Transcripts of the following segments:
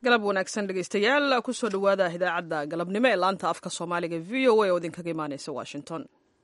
galab wanaagsan dhegeystayaal kusoo dhowaada idaacadda galabnimo ee laanta afka soomaaliga v o a oo idinkaga imaaneysa washington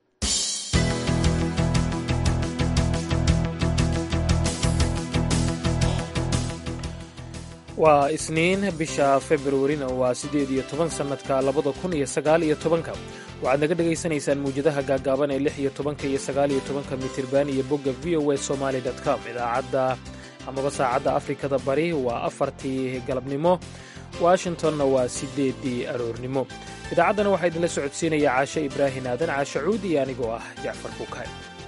waa isniin bisha februarina waa siddeed iyo toban sannadka labada kun iyo sagaal iyo tobanka waxaad naga dhegaysanaysaan mawjadaha gaagaaban ee lix iyo tobanka iyo sagaal iyo tobanka mitirban iyo bogga v o a somaali com idaacadda amaba saacadda afrikada bari waa afartii galabnimo washingtonna waa siddeeddii aroornimo idaacaddana waxaa idinla socodsiinaya caashe ibraahin aadan caashe cuud iyo anigoo ah jacfar bukaay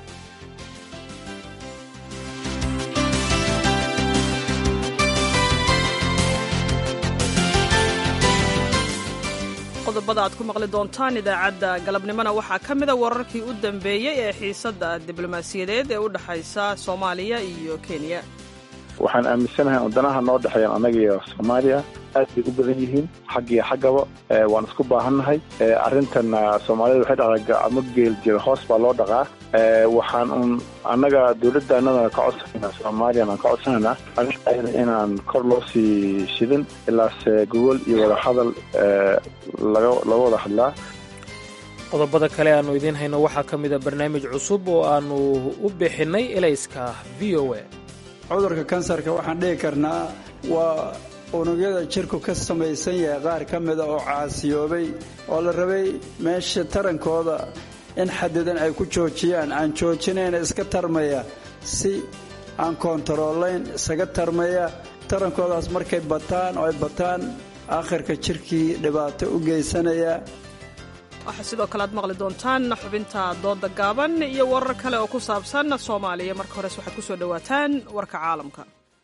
qodobada aad ku maqli doontaan idaacadda galabnimona waxaa ka mida wararkii u dambeeyey ee xiisadda diblomaasiyadeed ee u dhexaysa soomaaliya iyo kenya waxaan aaminsanahay wadanaha noo dhexeeyan annaga iyo soomaaliya aad bay u badan yihiin xag iyo xaggaba waan isku baahannahay arrintan soomaalida waxay dhaqdaa gacmo geel jira hoos baa loo dhaqaa waxaan un annaga dowladda annadana ka codsanayna soomaaliyana aan ka codsanaynaa arrinta inaan kor loo sii shidin ilaase gogol iyo wadahadal laga wada hadlaa qodobada kale aannu idiin hayno waxaa ka mida barnaamij cusub oo aannu u bixinnay elayska v o a cudurka kansarka waxaan dhihi karnaa waa unugyada jirku ka samaysan yahay qaar ka mida oo caasiyoobay oo la rabay meesha tarankooda in xadidan ay ku joojiyaan aan joojinayna iska tarmaya si aan koontaroolayn isaga tarmaya tarankoodaas markay bataan oo ay bataan aakhirka jirkii dhibaato u geysanaya waxaa sidoo kale aad maqli doontaan xubinta dooda gaaban iyo warar kale oo ku saabsan soomaaliya marka hores waxaad ku soo dhowaataan warka caalamka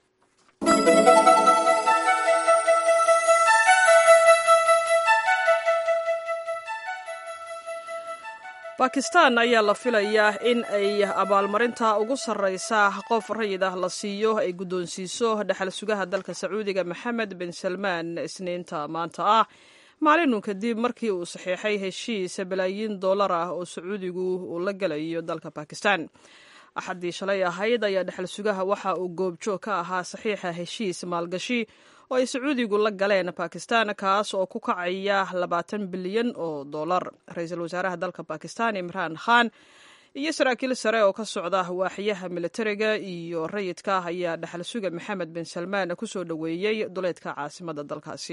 bakistan ayaa la filayaa in ay abaalmarinta ugu sarraysa qof rayid ah la siiyo ay guddoonsiiso dhexal sugaha dalka sacuudiga maxamed bin salmaan isniinta maanta ah maalinun kadib markii uu saxiixay heshiis balaayiin dollar ah oo sacuudigu uu la gelayo dalka bakistan axaddii shalay ahayd ayaa dhexal sugaha waxa uu goobjoog ka ahaa saxiixa heshiis maalgashi oo ay sacuudigu la galeen bakistan kaas oo ku kacaya labaatan bilyan oo dollar ra-iisul wasaaraha dalka bakistan imraan khan iyo saraakiil sare oo ka socda waaxyaha militariga iyo rayidka ayaa dhexal suga maxamed bin salmaan kusoo dhoweeyey duleedka caasimada dalkaasi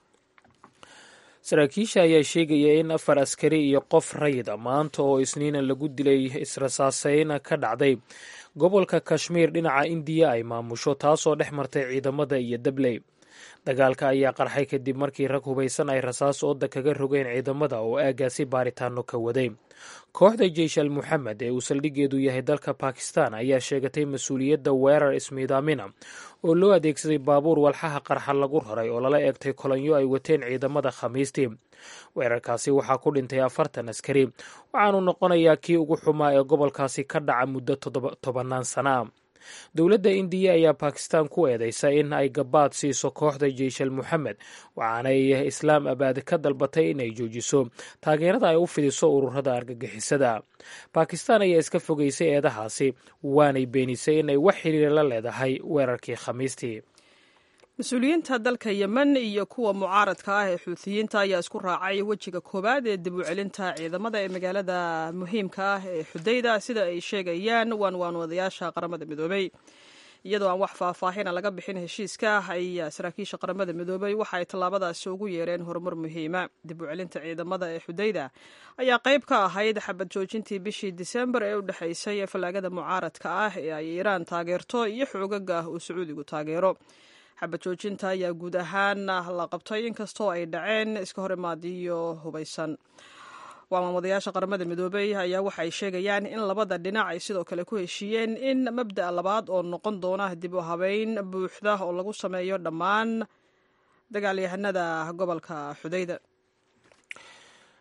saraakiisha ayaa sheegaya in afar askari iyo qof rayida maanta oo isniina lagu dilay israsaaseyn ka dhacday gobolka kashmiir dhinaca indiya ay maamusho taasoo dhex martay ciidamada iyo dabley dagaalka ayaa qarxay kadib markii rag hubaysan ay rasaas ooda kaga rogeen ciidamada oo aagaasi baaritaano ka waday kooxda jeish al muxamed ee uu saldhigeedu yahay dalka bakistan ayaa sheegatay mas-uuliyadda weerar ismiidaamina oo loo adeegsaday baabuur walxaha qarxa lagu raray oo lala eegtay kolonyo ay wateen ciidamada khamiistii weerarkaasi waxaa ku dhintay afartan askari waxaanu noqonayaa kii ugu xumaa ee gobolkaasi ka dhaca muddo tobannaan sana a dowladda indiya ayaa bakistan ku eedeysa in ay gabaad siiso kooxda jeish al muxamed waxaanay islaam abaad ka dalbatay inay joojiso taageerada ay u fidiso ururada argagixisada bakistan ayaa iska fogeysay eedahaasi waanay beenisay inay wax xiriira la leedahay weerarkii khamiistii mas-uuliyiinta dalka yemen iyo kuwa mucaaradka ah ee xuutiyiinta ayaa isku raacay wejiga koowaad ee dib u celinta ciidamada ee magaalada muhiimka ah ee xudayda sida ay sheegayaan waanwaanwadayaasha qaramada midoobay iyadoo aan wax faahfaahina laga bixin heshiiska ayaa saraakiisha qaramada midoobay waxa ay tallaabadaasi ugu yeereen horumar muhiima dib u celinta ciidamada ee xudayda ayaa qayb ka ahayd xabad joojintii bishii disembar ee u dhexaysay fallaagada mucaaradka ah ee ay iiraan taageerto iyo xoogaga uu sacuudigu taageero xabad joojinta ayaa guud ahaan la qabtay inkastoo ay dhaceen iska horimaadiyo hubaysan waamamadayaasha qaramada midoobey ayaa waxa ay sheegayaan in labada dhinac ay sidoo kale ku heshiiyeen in mabda'a labaad oo noqon doona dib u habeyn buuxda oo lagu sameeyo dhammaan dagaalyahanada gobolka xudayda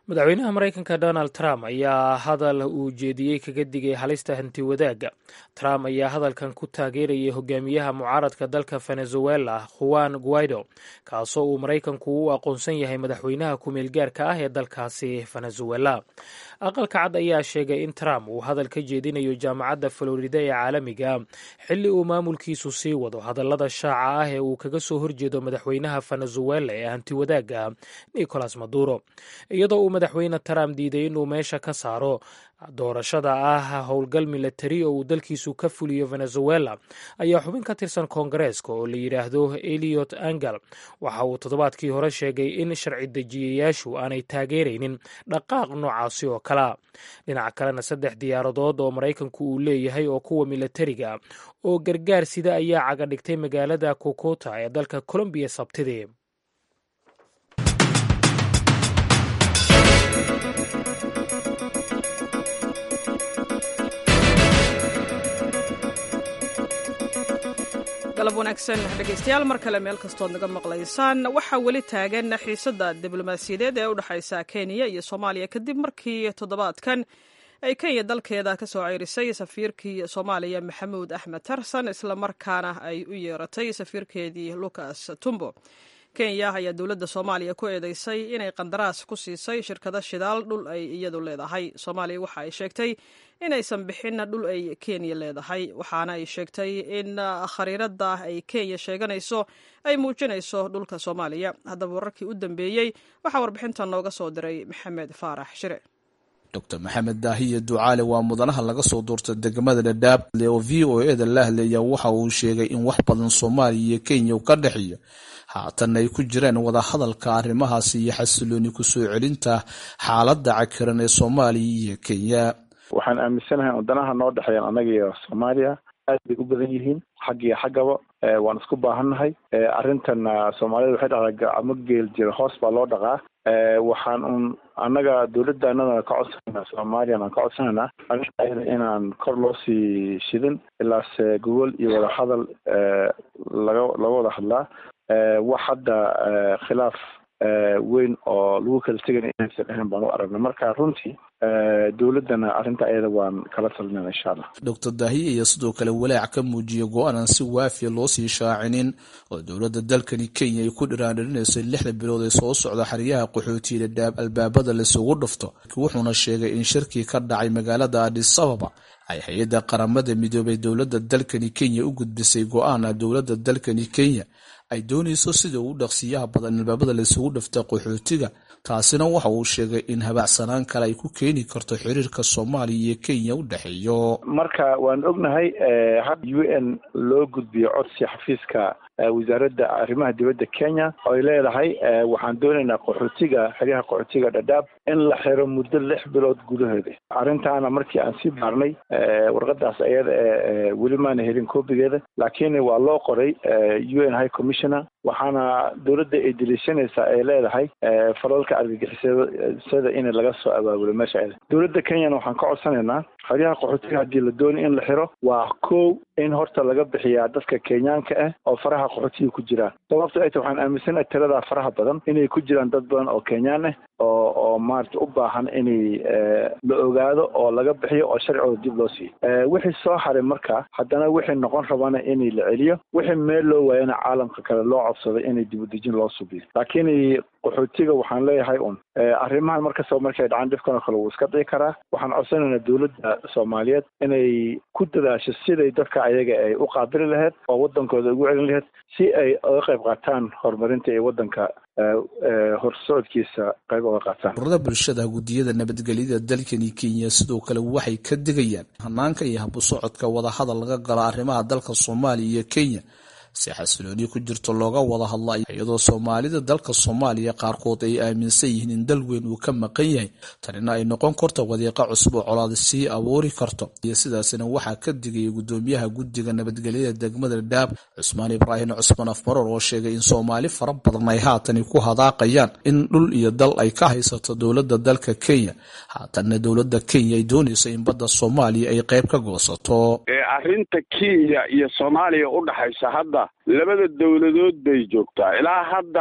madaxweynaha maraykanka donald trump ayaa hadal uu jeediyey kaga digay halista hanti wadaagga trump ayaa hadalkan ku taageerayay hogaamiyaha mucaaradka dalka venezuela juan guaido kaasoo uu maraykanku u aqoonsan yahay madaxweynaha ku-meel gaarka ah ee dalkaasi venezuela aqalka cad ayaa sheegay in trump uu hadal ka jeedinayo jaamacadda florida ee caalamiga xilli uu maamulkiisu sii wado hadallada shaaca ah ee uu kaga soo horjeedo madaxweynaha venezuela ee hanti wadaagga nicolas maduro iyadoo uu madaxweyne trump diiday inuu meesha ka saaro doorashada ah howlgal milatari oo uu dalkiisu ka fuliyo venezuela ayaa xubin ka tirsan koongareeska oo la yidhaahdo eliot angel waxa uu toddobaadkii hore sheegay in sharci dejiyayaashu aanay taageeraynin dhaqaaq noocaasi oo kalea dhinaca kalena saddex diyaaradood oo maraykanku uu leeyahay oo kuwa milatariga oo gargaar sida ayaa caga dhigtay magaalada kokota ee dalka colombiya sabtidii galab wanaagsan dhegaystayaal mar kale meel kastood naga maqlaysaan waxaa weli taagan xiisadda diblomaasiyadeed ee u dhexaysa kenya iyo soomaaliya kadib markii toddobaadkan ay kenya dalkeeda ka soo ceyrisay safiirkii soomaaliya maxamuud axmed tarsan islamarkaana ay u yeeratay safiirkeedii lucas tumbo kenya ayaa dowladda soomaaliya ku eedeysay inay qandaraas ku siisay shirkado shidaal dhul ay iyadu leedahay soomaaliya waxa ay sheegtay inaysan bixinna dhul ay kenya leedahay waxaana ay sheegtay in khariirada ay kenya sheeganayso ay muujinayso dhulka soomaaliya haddaba wararkii u dambeeyey waxaa warbixintan nooga soo diray maxamed faarax shire dr maxamed daahiye ducaale waa mudanaha laga soo doorta degmada dhadhaab oo v o eda la hadlaya waxa uu sheegay in wax badan soomaaliya iyo kenya ka dhexeeya haatan ay ku jiraan wadahadalka arrimahaasi iyo xasilooni kusoo celinta xaaladda cakiran ee soomaaliya iyo kenya waxaan aaminsanahay wadanaha noo dhexeeyan annaga iyo soomaaliya aad bay u badan yihiin xag iyo xaggaba waan isku baahannahay arrintan soomaalida waxay dhahdaa gacmo geel jira hoos baa loo dhaqaa waxaan un annaga dowladdaanadana ka codsanayna soomaaliyana ka codsanayna arrinta inaan kor loo sii shidin ilaase gogol iyo wadahadal laga laga wada hadlaa wax hadda khilaaf weyn oo lagu kala tegana inaysan ahayn baan u aragnay marka runtii dowladdana arrinta ayada waan kala talinana insha allah doctor daahiye iyo sidoo kale walaac ka muujiya go-aanan si waafiya loo sii shaacinin oo dowladda dalkani kenya ay ku dhiraandhirinayso lixda bilood ee soo socda xeryaha qaxootiya dhadhaab albaabada laisugu dhufto wuxuuna sheegay in shirkii ka dhacay magaalada adis ababa ay hay-adda qaramada midoobay dowladda dalkani kenya u gudbisay go-aana dowladda dalkani kenya ay doonayso sida ugu dhaqsiyaha badan albaabada laysugu dhifta qaxootiga taasina waxa uu sheegay in habacsanaan kale ay ku keeni karto xiriirka soomaaliya iyo kenya u dhexeeyo marka waan ognahay had u n loo gudbiyo codsi xafiiska wasaaradda arrimaha dibadda kenya oo ay leedahay waxaan doonaynaa qaxootiga xeryaha qaxootiga dhadhaab in la xiro muddo lix bilood gudaheeda arrintaana markii aan sii baarnay warqadaas ayada ee weli maana helin koobigeeda laakiin waa loo qoray u n high commissioner waxaana dowladda ay deliishanaysaa ay leedahay falalka argagixisada in laga soo abaabulo meesha ayada dowladda kenyana waxaan ka codsanaynaa xeryaha qaxootiga haddii la doonay in la xiro waa kow in horta laga bixiyaa dadka kenyaanka ah oo faraha qaxootiga ku jiraan sababto ay ta waxaan aaminsanahay tiradaa faraha badan inay ku jiraan dad badan oo kenyaan ah oo oo maarata u baahan inay la ogaado oo laga bixiyo oo sharcigooda dib loo siiyo wixii soo haray marka haddana wixii noqon rabana inay la celiyo wixii meel loo waayana caalamka kale loo codsaday inay dibudejin loo subiyo laakiin qaxootiga waxaan leeyahay un arrimahan markastaba markay dhacaan dhibkan oo kale wuu iska dhici karaa waxaan codsanaynaa dowladda soomaaliyeed inay ku dadaasho siday dadka ayaga ay u qaabili lahayd oo waddankooda ugu celin lahayd si ay uga qayb qaataan horumarinta ee waddanka horsocodkiisa qayb uga qaataan ururada bulshada guddiyada nabadgelyada dalkani kenya sidoo kale waxay ka digayaan hanaanka iyo habu socodka wadahadal laga galo arrimaha dalka soomaaliya iyo kenya si xasilooni ku jirto looga wada hadla iyadoo soomaalida dalka soomaaliya qaarkood ay aaminsan yihiin in dal weyn uu ka maqan yahay tanina ay noqon karto wadiiqa cusub oo colaad sii abuuri karto iyo sidaasina waxaa ka digaya guddoomiyaha guddiga nabadgelyada degmada dhaab cusmaan ibraahim cusmaan afmaroor oo sheegay in soomaali fara badan ay haatani ku hadaaqayaan in dhul iyo dal ay ka haysato dowladda dalka kenya haatanna dowladda kenya ay doonayso in badda soomaaliya ay qayb ka goosato arrinta kenya iyo soomaaliya u dhaxaysa hadda labada dowladood bay joogtaa ilaa hadda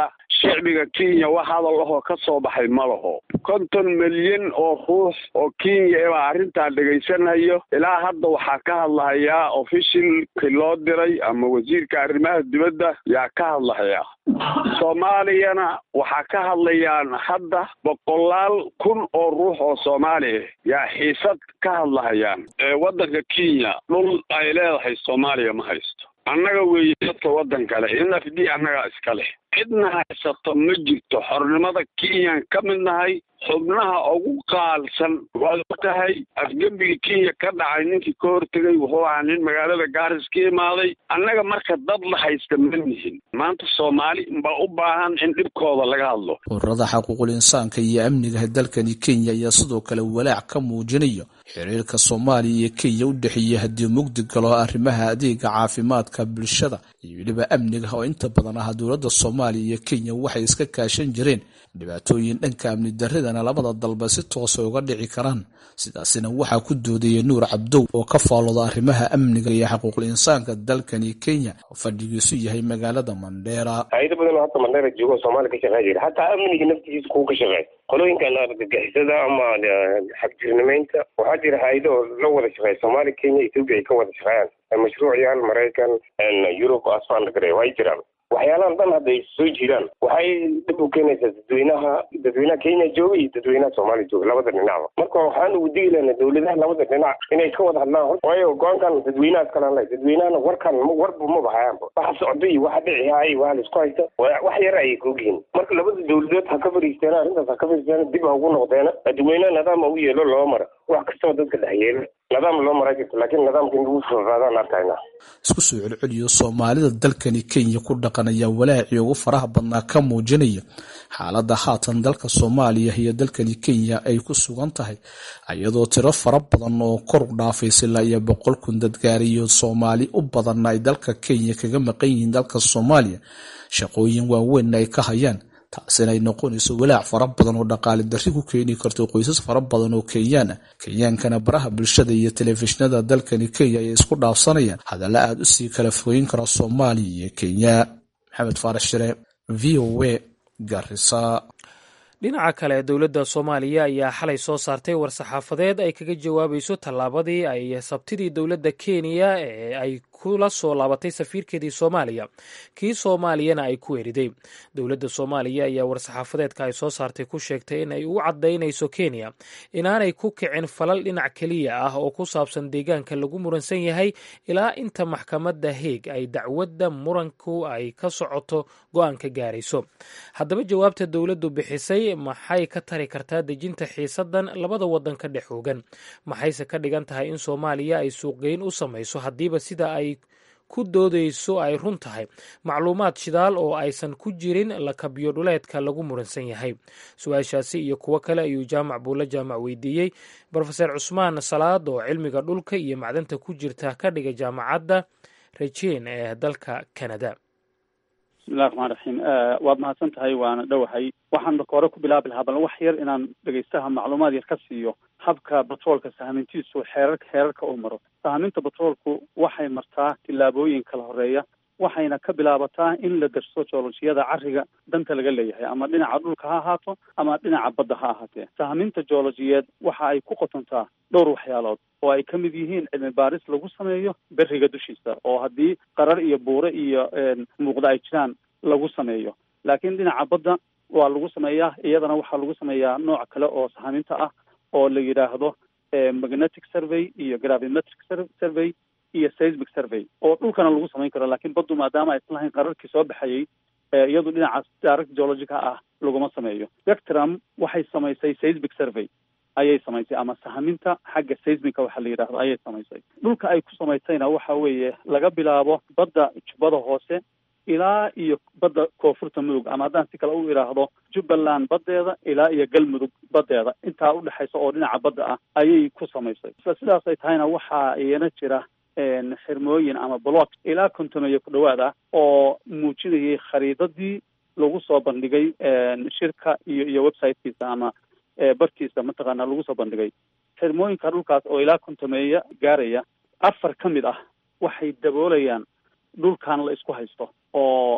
shicbiga kenya wax hadal ahoo ka soo baxay ma laho konton milyan oo ruux oo kenya ebaa arrintaa dhegaysanayo ilaa hadda waxaa ka hadlahayaa ofishilki loo diray ama wasiirka arrimaha dibadda yaa ka hadlahayaa soomaaliyana waxaa ka hadlayaan hadda boqolaal kun oo ruux oo soomaali ah yaa xiisad ka hadlahayaan waddanka kenya dhul ay leedahay soomaaliya ma haysto annaga weeye dadka waddan kale in f d annagaa iska leh cidna haysato ma jirto xornimada kenyaan ka mid nahay xubnaha ugu qaalsan waad ogtahay afgembiga kenya ka dhacay ninkii ka hortegay wuxuu ahaa nin magaalada gaaris ka imaaday annaga marka dad la haysta ma nihin maanta soomaali baa u baahan in dhibkooda laga hadlo ururada xaquuqul insaanka iyo amniga dalkani kenya ayaa sidoo kale walaac ka muujinaya xiriirka soomaaliya iyo kenya u dhexeeya haddii mugdi galo arrimaha adeega caafimaadka bulshada iyo weliba amniga oo inta badan ah dowladda soomaaliya iyo kenya waxay iska kaashan jireen dhibaatooyin dhanka amni daridana labada dalba si toosa uga dhici karaan sidaasina waxaa ku doodayay nuur cabdow oo ka faalooda arrimaha amniga iyo xaquuqul insaanka dalkani kenya oo fadhigiisu yahay magaalada mandheera hay-ado badan oo hadda mandheera joogo soomaaliya ka shaqeyn jira hataa amniga naftigiisa kuwa ka shaqeey qolooyinkan argagixisada ama xagjirnimeynta waxaa jira hay-ado oo la wada shaqeeya soomaaliya kenya ethoopia ay ka wada shaqeeyaan mashruucyaal maraykan yurub asfandagare way jiraan waxyaalahan dhan hadday soo jiraan waxay dhib u keenaysaa dadweynaha dadweynaha kenya jooga iyo dadweynaha soomaaliya jooga labada dhinacba marka waxaan ugu digi lahnaa dawladaha labada dhinac inay ka wada hadlaan waayo go-aankan dadweynahaas kalaan leh dadweynahana warkan warba ma bahayaanba waxa socda iyo waxa dhici haay waxa laisku haysta wax yar ayay kaogyihiin marka labada dawladood ha ka fariisteena arrintaas ha ka fariisteena dib ha ugu noqdeena dadweynaha nidaam u yeelo loo mara wax kastoo dadka dhex yeelo nidaam loo maraa jirto laakiin nidaamka in lagu fafaadaan arkayna isku soo celceliyo soomaalida dalkani kenya ku dhaqan ayaa walaacii ugu faraha badnaa ka muujinaya xaaladda haatan dalka soomaaliya iyo dalkani kenya ay ku sugan tahay iyadoo tiro fara badan oo kor u dhaafaysa ilaa iyo boqol kun dadgaariyo soomaali u badanna ay dalka kenya kaga maqan yihiin dalka soomaaliya shaqooyin waaweynna ay ka hayaan taasina ay noqonayso walaac fara badan oo dhaqaale darri ku keeni karto qoysas fara badan oo kenyaan ah kenyaankana baraha bulshada iyo telefishinada dalkani kenya ayay isku dhaafsanayaan hadalla aada u sii kala fogeyn kara soomaaliya iyo kenya maxamed faarax shire v o a garisa dhinaca kale dowladda soomaaliya ayaa xalay soo saartay war-saxaafadeed ay kaga jawaabayso tallaabadii ay sabtidii dowladda kenya ee ay kula soo laabatay safiirkeedii soomaaliya kii soomaaliyana ay ku eriday dowladda soomaaliya ayaa war-saxaafadeedka ay soo saartay ku sheegtay in ay u caddaynayso kenya inaanay ku kicin falal dhinac keliya ah oo ku saabsan deegaanka lagu muransan yahay ilaa inta maxkamadda heeg ay dacwadda muranku ay ka socoto go-aanka gaarayso haddaba jawaabta dowladdu bixisay maxay ka tari kartaa dejinta xiisadan labada waddan ka dhex hoogan maxayse ka dhigan tahay in soomaaliya ay suuqgeyn u samayso haddiiba sida ay ku doodayso ay run tahay macluumaad shidaal oo aysan ku jirin lakabyo dhuleedka lagu muransan yahay su-aashaasi iyo kuwo kale ayuu jaamac buulle jaamac weydiiyey brofeser cusmaan salaad oo cilmiga dhulka iyo macdanta ku jirta ka dhiga jaamacadda rajeen ee dalka canada bismillahi raxmaan raxiim waad mahadsan tahay waana dhowahay waxaan marka hore ku bilaabi lahaa bal wax yar inaan dhegaystaha macluumaad yar ka siiyo habka batroolka sahmintiisu xeerarka xeerarka uu maro sahminta batroolku waxay martaa tillaabooyin kala horeeya waxayna ka bilaabataa in la darso joolojiyada cariga danta laga leeyahay ama dhinaca dhulka ha ahaato ama dhinaca badda ha ahaatee sahminta joolojiyeed waxa ay ku qotontaa dhowr waxyaalood oo ay ka mid yihiin cilmi baaris lagu sameeyo beriga dushiisa oo haddii qarar iyo buure iyo muuqda ay jiraan lagu sameeyo laakiin dhinaca badda waa lagu sameeyaa iyadana waxaa lagu sameeyaa nooc kale oo sahminta ah oo la yidhaahdo magnetic survey iyo gravimetric survey iyo seismic survey oo dhulkana lagu samayn karo laakiin baddu maadaama aysan lahayn qararkii soo baxayey iyadu dhinacaas direct geologica ah laguma sameeyo spectrum waxay samaysay seismic survey ayay samaysay ama sahminta xagga seismica waxa la yidhahdo ayay samaysay dhulka ay ku samaysayna waxa weeye laga bilaabo badda jubbada hoose ilaa iyo badda koonfurta mudug ama haddaan si kale u idhaahdo jubbaland baddeeda ilaa iyo galmudug baddeeda intaa udhexaysa oo dhinaca badda ah ayay ku samaysay isla sidaas ay tahayna waxaa iyana jira xirmooyin ama block ilaa kontomeeyo ku dhawaad ah oo muujinayay khariidadii lagu soo bandhigay shirka iyo iyo websitekiisa ama bartiisa mataqaana lagu soo bandhigay xirmooyinka dhulkaas oo ilaa kontomeeya gaaraya afar ka mid ah waxay daboolayaan dhulkan la isku haysto oo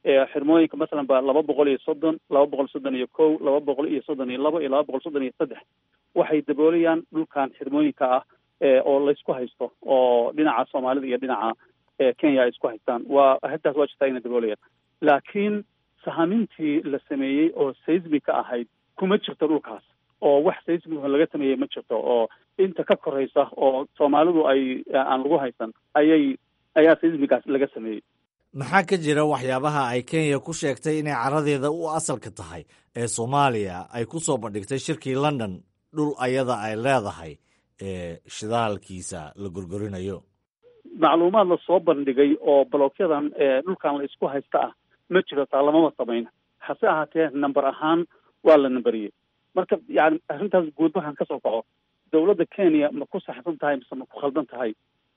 xirmooyinka masalan ba laba boqol iyo soddon laba boqol soddon iyo kow laba boqol iyo soddon iyo labo iyo laba boqol soddon iyo saddex waxay daboolayaan dhulkan xirmooyinka ah oo laysku haysto oo dhinaca soomaalida iyo dhinaca kenya ay isku haystaan waa arrintaas waa jirtaa inay daboolayaan laakiin sahamintii la sameeyey oo seismica ahayd kuma jirto dhulkaas oo wax seismica laga sameeyey ma jirto oo inta ka koraysa oo soomaalidu ay aan lagu haysan ayay ayaa seismigaas laga sameeyey maxaa ka jira waxyaabaha ay kenya ku sheegtay inay caradeeda u asalka tahay ee soomaaliya ay ku soo bandhigtay shirkii london dhul ayada ay leedahay ee shidaalkiisa la gorgorinayo macluumaad la soo bandhigay oo balokyadan dhulkan la isku haysta ah ma jiro taa lamama samayn hase ahaatee number ahaan waa la numberiyey marka yani arrintaas guud markaan kasoo kaco dowladda kenya ma ku saxsan tahay mise ma ku khaldan tahay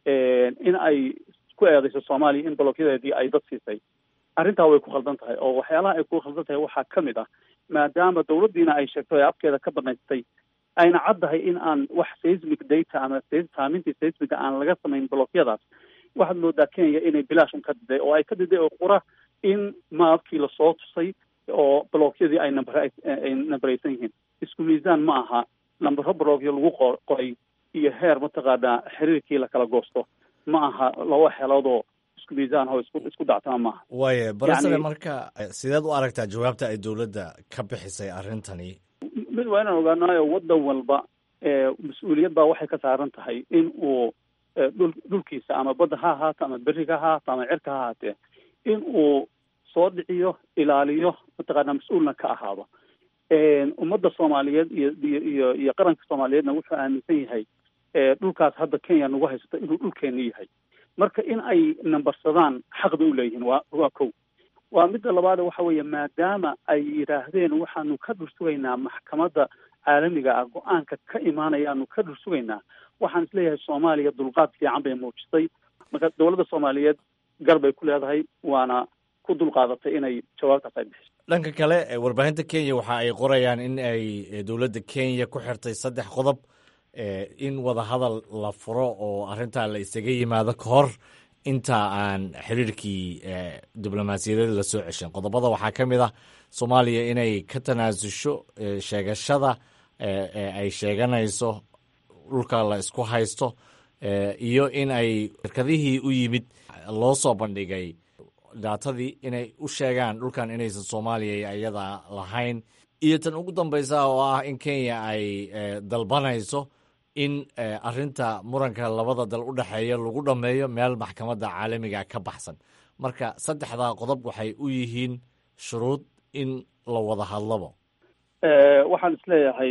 in ay ku eedayso soomaaliya in balokyadeedii ay dad siisay arrintaa way ku khaldan tahay oo waxyaalaha ay ku khaldan tahay waxaa ka mid ah maadaama dowladdiina ay sheegto ee afkeeda ka banaystay ayna caddahay in aan wax seismic data ama saamintii seismiga aan laga samayn blokyadaas waxaad moodaa kenya inay bilaashun ka diday oo ay ka diday oo qura in maabkii lasoo tusay oo blokyadii ay number ay numberaysan yihiin isku miisaan ma aha numbero blokyo lagu qo qoray iyo heer mataqaanaa xiriirkii lakala goosto ma aha laba xeeloodoo isku miisaan oo isku isku dactama maaha waaye barasare marka sideed u aragtaa jawaabta ay dowladda ka bixisay arrintani mid waa inaan ogaanaayo waddan walba mas-uuliyad baa waxay ka saaran tahay in uu dhul dhulkiisa ama badda ha ahaato ama beriga ha ahaato ama cirka ha ahaatee in uu soo dhiciyo ilaaliyo mataqaanaa mas-uulna ka ahaado ummadda soomaaliyeed iyo iyo iyo iyo qaranka soomaaliyeedna wuxuu aaminsan yahay dhulkaas hadda kenya nagu haysato inuu dhulkeena yahay marka in ay nambarsadaan xaq bay u leeyihiin waa waa kow waa midda labaad waxa weeye maadaama ay yidhaahdeen waxaanu ka dhursugaynaa maxkamadda caalamiga ah go-aanka ka imaanayaanu ka dhursugaynaa waxaan isleeyahay soomaaliya dulqaad fiican bay muujisay marka dowladda soomaaliyeed gar bay ku leedahay waana ku dulqaadatay inay jawaabtaas ay bixiso dhanka kale warbaahinta kenya waxa ay qorayaan in ay dowladda kenya ku xirtay saddex qodob in wadahadal la furo oo arrintaa la isaga yimaado ka hor inta aan xiriirkii diblomaasiyadeed la soo ceshin qodobada waxaa ka mid ah soomaaliya inay ka tanaasusho sheegashada ay sheeganayso dhulka la isku haysto iyo in ay shirkadihii u yimid loo soo bandhigay daatadii inay u sheegaan dhulkan inaysan soomaaliya iyada lahayn iyo tan ugu dambaysa oo ah in kenya ay dalbanayso in arinta muranka labada dal u dhexeeya lagu dhammeeyo meel maxkamadda caalamiga ka baxsan marka saddexdaa qodob waxay u yihiin shuruud in la wada hadlabo waxaan isleeyahay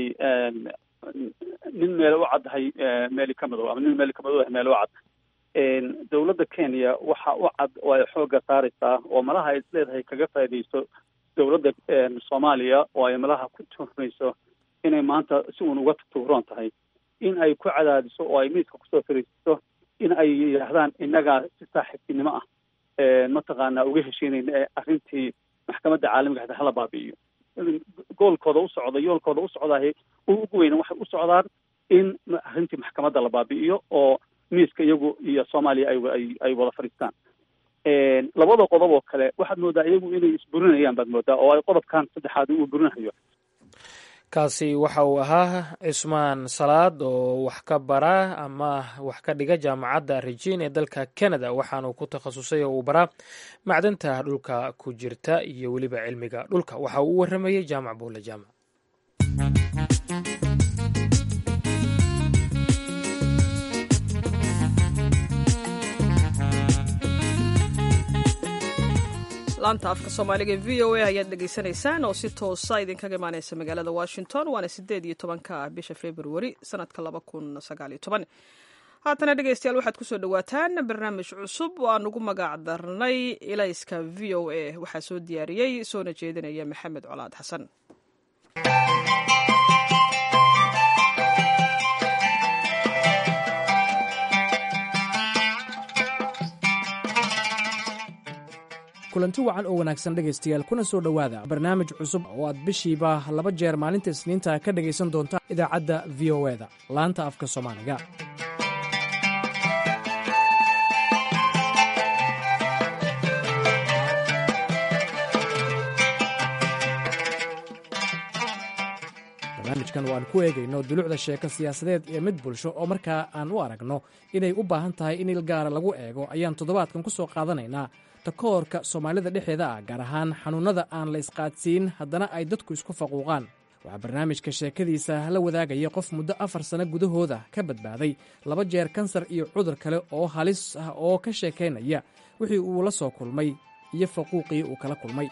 nin meel u caddahay meeli ka madow ama nin meeli ka madow meel u cad dowladda kenya waxa u cad oo ay xoogga saaraysaa oo malaha ay isleedahay kaga faaidayso dowladda soomaaliya oo ay malaha ku tuhmayso inay maanta si uun uga tuuroon tahay in ay ku cadaadiso oo ay miiska kusoo fariisiso in ay yidhaahdaan innagaa si saaxiibtinimo ah mataqaanaa uga heshiinayna ee arrintii maxkamadda caalamiga hata hala baabi'iyo goolkooda u socda yoolkooda u socdaay ugu weyna waxay u socdaan in arrintii maxkamadda la baabi'iyo oo miiska iyagu iyo soomaaliya ay ay wada fadhiistaan labada qodob oo kale waxaad moodaa iyagu inay isburinayaan baad moodaa oo ay qodobkan saddexaad uu burinayo kaasi waxa uu ahaa cismaan salaad oo wax ka bara ama wax ka dhiga jaamacadda regin ee dalka canada waxaanuu ku takhasusay oo uu baraa macdanta dhulka ku jirta iyo weliba cilmiga dhulka waxa uu u waramayey jaamac buule jaamac laanta afka soomaaliga e v o a ayaad dhegaysanaysaan oo si toosa idinkaga imaaneysa magaalada washington waana sideed iyo tobanka bisha februari sanadka laba kun sagaaliyo toban haatana dhegeystayaal waxaad kusoo dhawaataan barnaamij cusub oo aan ugu magac darnay ilayska v o a waxaa soo diyaariyey soona jeedinaya maxamed colaad xasan kulanti wacan oo wanaagsan dhegaystayaal kuna soo dhowaada barnaamij cusub oo aad bishiiba laba jeer maalinta isniinta ka dhegaysan doontaan idaacadda v o eda laanta afka soomaaliga barnaamijkan oo aan ku eegayno dulucda sheeko siyaasadeed iyo mid bulsho oo markaa aan u aragno inay u baahan tahay in il gaara lagu eego ayaan toddobaadkan ku soo qaadanaynaa takoorka soomaalida dhexeeda ah gaar ahaan xanuunnada aan la isqaadsiin haddana ay dadku isku faquuqaan waxaa barnaamijka sheekadiisa la wadaagaya qof muddo afar sano gudahooda ka badbaaday laba jeer kansar iyo cudur kale oo halis ah oo ka sheekaynaya wixii uu la soo kulmay iyo faquuqii uu kala kulmay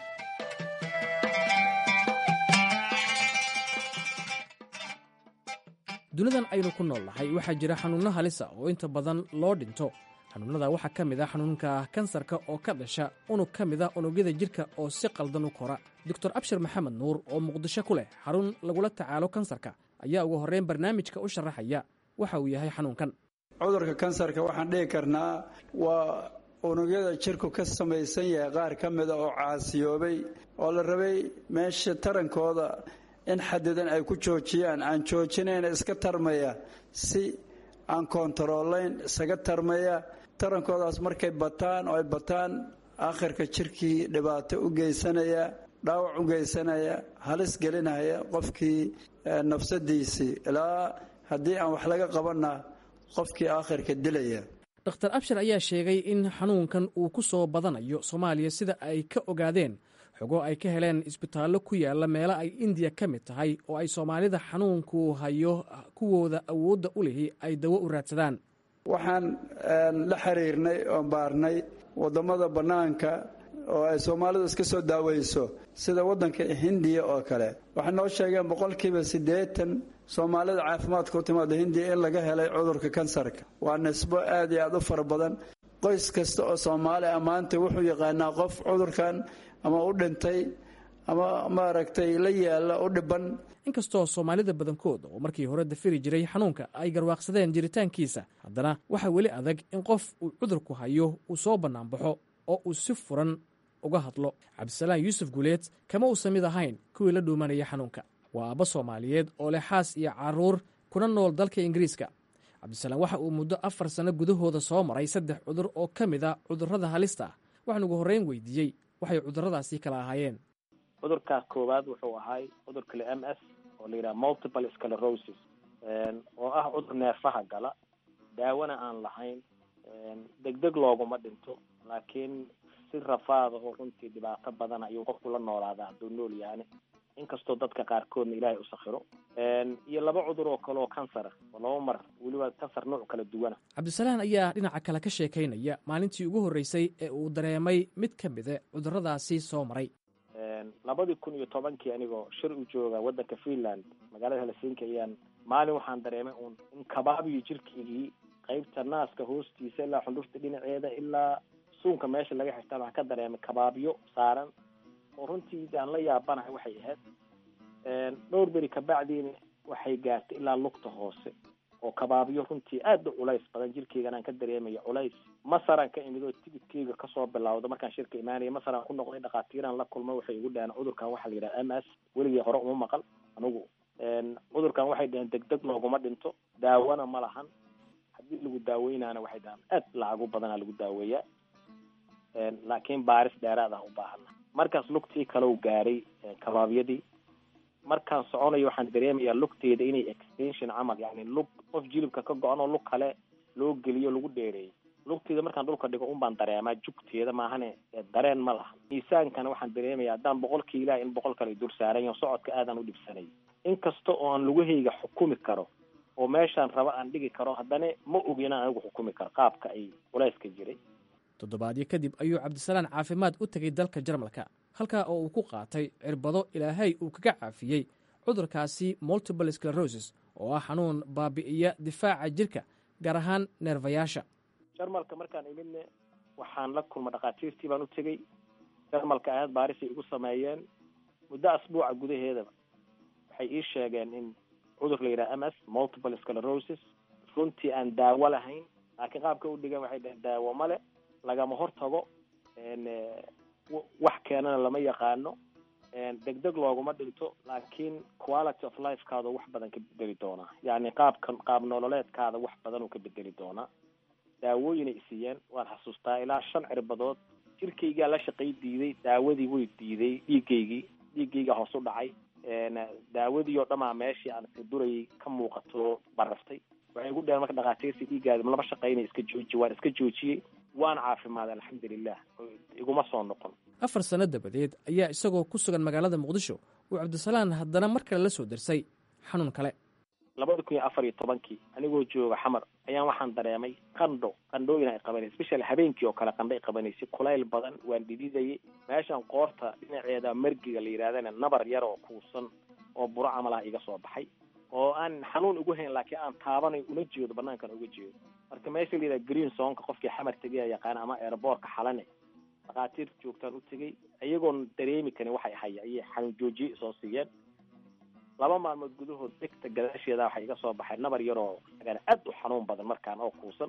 dunidan aynu ku nool nahay waxaa jira xanuunno halisa oo inta badan loo dhinto xanuunnada waxaa ka mid ah xanuunka kansarka oo ka dhasha unug ka mid ah unugyada jidhka oo si qaldan u kora doctor abshir maxamed nuur oo muqdisho ku leh xarun lagula tacaalo kansarka ayaa ugu horreyn barnaamijka u sharaxaya waxa uu yahay xanuunkan cudurka kansarka waxaan dhihi karnaa waa unugyada jirku ka samaysan yahay qaar ka mida oo caasiyoobay oo la rabay meesha tarankooda in xadidan ay ku joojiyaan aan joojinayna iska tarmaya si aan koontaroolayn isaga tarmaya tarankoodaas markay bataan oo ay bataan aakhirka jirkii dhibaato u geysanaya dhaawac u geysanaya halis gelinaya qofkii nafsadiisii ilaa haddii aan wax laga qabanna qofkii aakhirka dilaya dhakhtar abshir ayaa sheegay in xanuunkan uu ku soo badanayo soomaaliya sida ay ka ogaadeen xogo ay ka heleen isbitaallo ku yaalla meelo ay indiya ka mid tahay oo ay soomaalida xanuunku hayo kuwooda awoodda u lihi ay dawo u raadsadaan waxaan la xiriirnay oon baarnay waddamada bannaanka oo ay soomaalidu iska soo daaweyso sida waddanka hindiya oo kale waxay noo sheegeen boqolkiiba siddeetan soomaalida caafimaadka u timaada hindiya in laga helay cudurka kansarka waa nisbo aad iyo aad u fara badan qoys kasta oo soomaali ah maanta wuxuu yaqaanaa qof cudurkan ama u dhintay ama maaragtay la yaalla u dhiban inkastoo soomaalida badankooda oo markii hore dafiri jiray xanuunka ay garwaaqsadeen jiritaankiisa haddana waxaa weli adag in qof uu cudurku hayo uu soo bannaanbaxo oo uu si furan uga hadlo cabdisalaan yuusuf guuleed kama uusan mid ahayn kuwii la dhuumanaya xanuunka waa aabba soomaaliyeed oo leh xaas iyo carruur kuna nool dalka ingiriiska cabdisalaam waxa uu muddo afar sanno gudahooda soo maray saddex cudur oo ka mid a cudurrada halista ah waxaan ugu horreyn weydiiyey waxay cudurradaasi kala ahaayeen cudurka koowaad wuxuu ahay cudurka le m s oo la yidhaha multiple sclerosis oo ah cudur neerfaha gala daawona aan lahayn degdeg looguma dhinto laakiin si rafaada oo runtii dhibaato badan ayuu qofku la noolaadaa hadduu nool yahane inkastoo dadka qaarkoodna ilaahay u sakhiro iyo laba cudur oo kale oo kansara oo laba mar weliba kansar nooc kala duwana cabdisalaan ayaa dhinaca kale ka sheekaynaya maalintii ugu horreysay ee uu dareemay mid ka mida cudurradaasi soo maray labadii kun iyo tobankii anigoo shir u jooga waddanka finland magaalada helsinki ayaan maalin waxaan dareemay uun in kabaabiyo jirkeygii qaybta naaska hoostiisa ilaa xundhurta dhinaceeda ilaa suunka meesha laga xirtaan waxaan ka dareemay kabaabyo saaran oo runtii aan la yaabanahay waxay ahayd dhowr beri kabacdiina waxay gaartay ilaa lugta hoose oo kabaabyo runtii aada u culays badan jirkeygan aan ka dareemayo culays masaraan ka imid oo tigidkeyga kasoo bilawda markaan shirka imaanaya masaraan ku noqday dhakhaatiiraan la kulmay waxay igu dhaheen cudurkan waxaa la yidhaha m s weligii hore uma maqal anigu cudurkan waxay dhaheen degdeg looguma dhinto daawona ma lahan haddii lagu daaweynaana waxay dhahaan aad lacagu badanaa lagu daaweeyaa laakiin baaris dheeraad ah u baahana markaas lugtii kalau gaaray kabaabyadii markaan soconayo waxaan dareemayaa lugteeda inay extension camal yani lug qof jilibka ka go-an oo lug kale loo geliyo lagu dheereeyay lugteeda markaan dhulka dhigo un baan dareemaa jugteeda maahane dareen ma laha miisaankana waxaan dareemaya haddaan boqol kiilaha in boqol kale dul saaran yaho socodka aadaan u dhibsanay inkasta oo aan lugahayga xukumi karo oo meeshaan raba aan dhigi karo haddana ma ogi inaan anigu xukumi karo qaabka ay culayska jiray toddobaadyo kadib ayuu cabdisalaan caafimaad u tegay dalka jarmalka halkaa oo uu ku qaatay cirbado ilaahay uu kaga caafiyey cudurkaasi multiple sclerosis oo ah xanuun baabi'iya difaaca jirka gaar ahaan neerfayaasha jarmalka markaan imidne waxaan la kulma dhakhaatiirtii baan u tegey jarmalka ahayd baarisay igu sameeyeen muddo asbuuca gudaheedaba waxay ii sheegeen in cudur la yidhaha m s multiple sclerosis runtii aan daawo lahayn laakiin qaabka u dhigan waxay dhaheen daawo male lagama hortago wax keenana lama yaqaano degdeg looguma dhinto laakiin quality of lifekaada wax badan ka bedeli doonaa yacni qaabkan qaab nololeedkaada wax badan uu ka bedeli doonaa daawooyinay isiiyeen waan xasuustaa ilaa shan cirbadood jirkaygaa la shaqay diiday daawadii way diiday dhiigaygii dhiiggaygaa hoos u dhacay daawadii oo dhamaa meeshii aan durayay ka muuqato baraftay waxay igu dheheen marka dhakhaatiirsi dhiiggaada lama shaqaynay iska jooji waan iska joojiyey waan caafimaaday alxamdulilah iguma soo noqon afar sanno dabadeed ayaa isagoo ku sugan magaalada muqdisho uu cabdisalaan haddana mar kale la soo dirsay xanuun kale labada kun iyo afar iyo tobankii anigoo jooga xamar ayaan waxaan dareemay qandho qandhooyin ay qabanaysa special habeenkii oo kale qandho ay qabanaysay kulayl badan waan dhididayay meeshan qoorta dhinaceeda margiga la yidhahdana nabar yar oo kuusan oo buro camal ah iga soo baxay oo aan xanuun ugu hayn laakiin aan taabanayo una jeedo banaankan uga jeedo marka meesha la yidhaha green sonka qofkii xamar tegaya yaqaana ama airboortka xalane dhakhaatiir joogtaan u tegay iyagoon dareemi karin waxay haya ayay xanuun joojiye soo siiyeen laba maalmood gudahood degta gadaasheeda waxaa iga soo baxay nabar yaroo agaan aad u xanuun badan markaan oo kuusan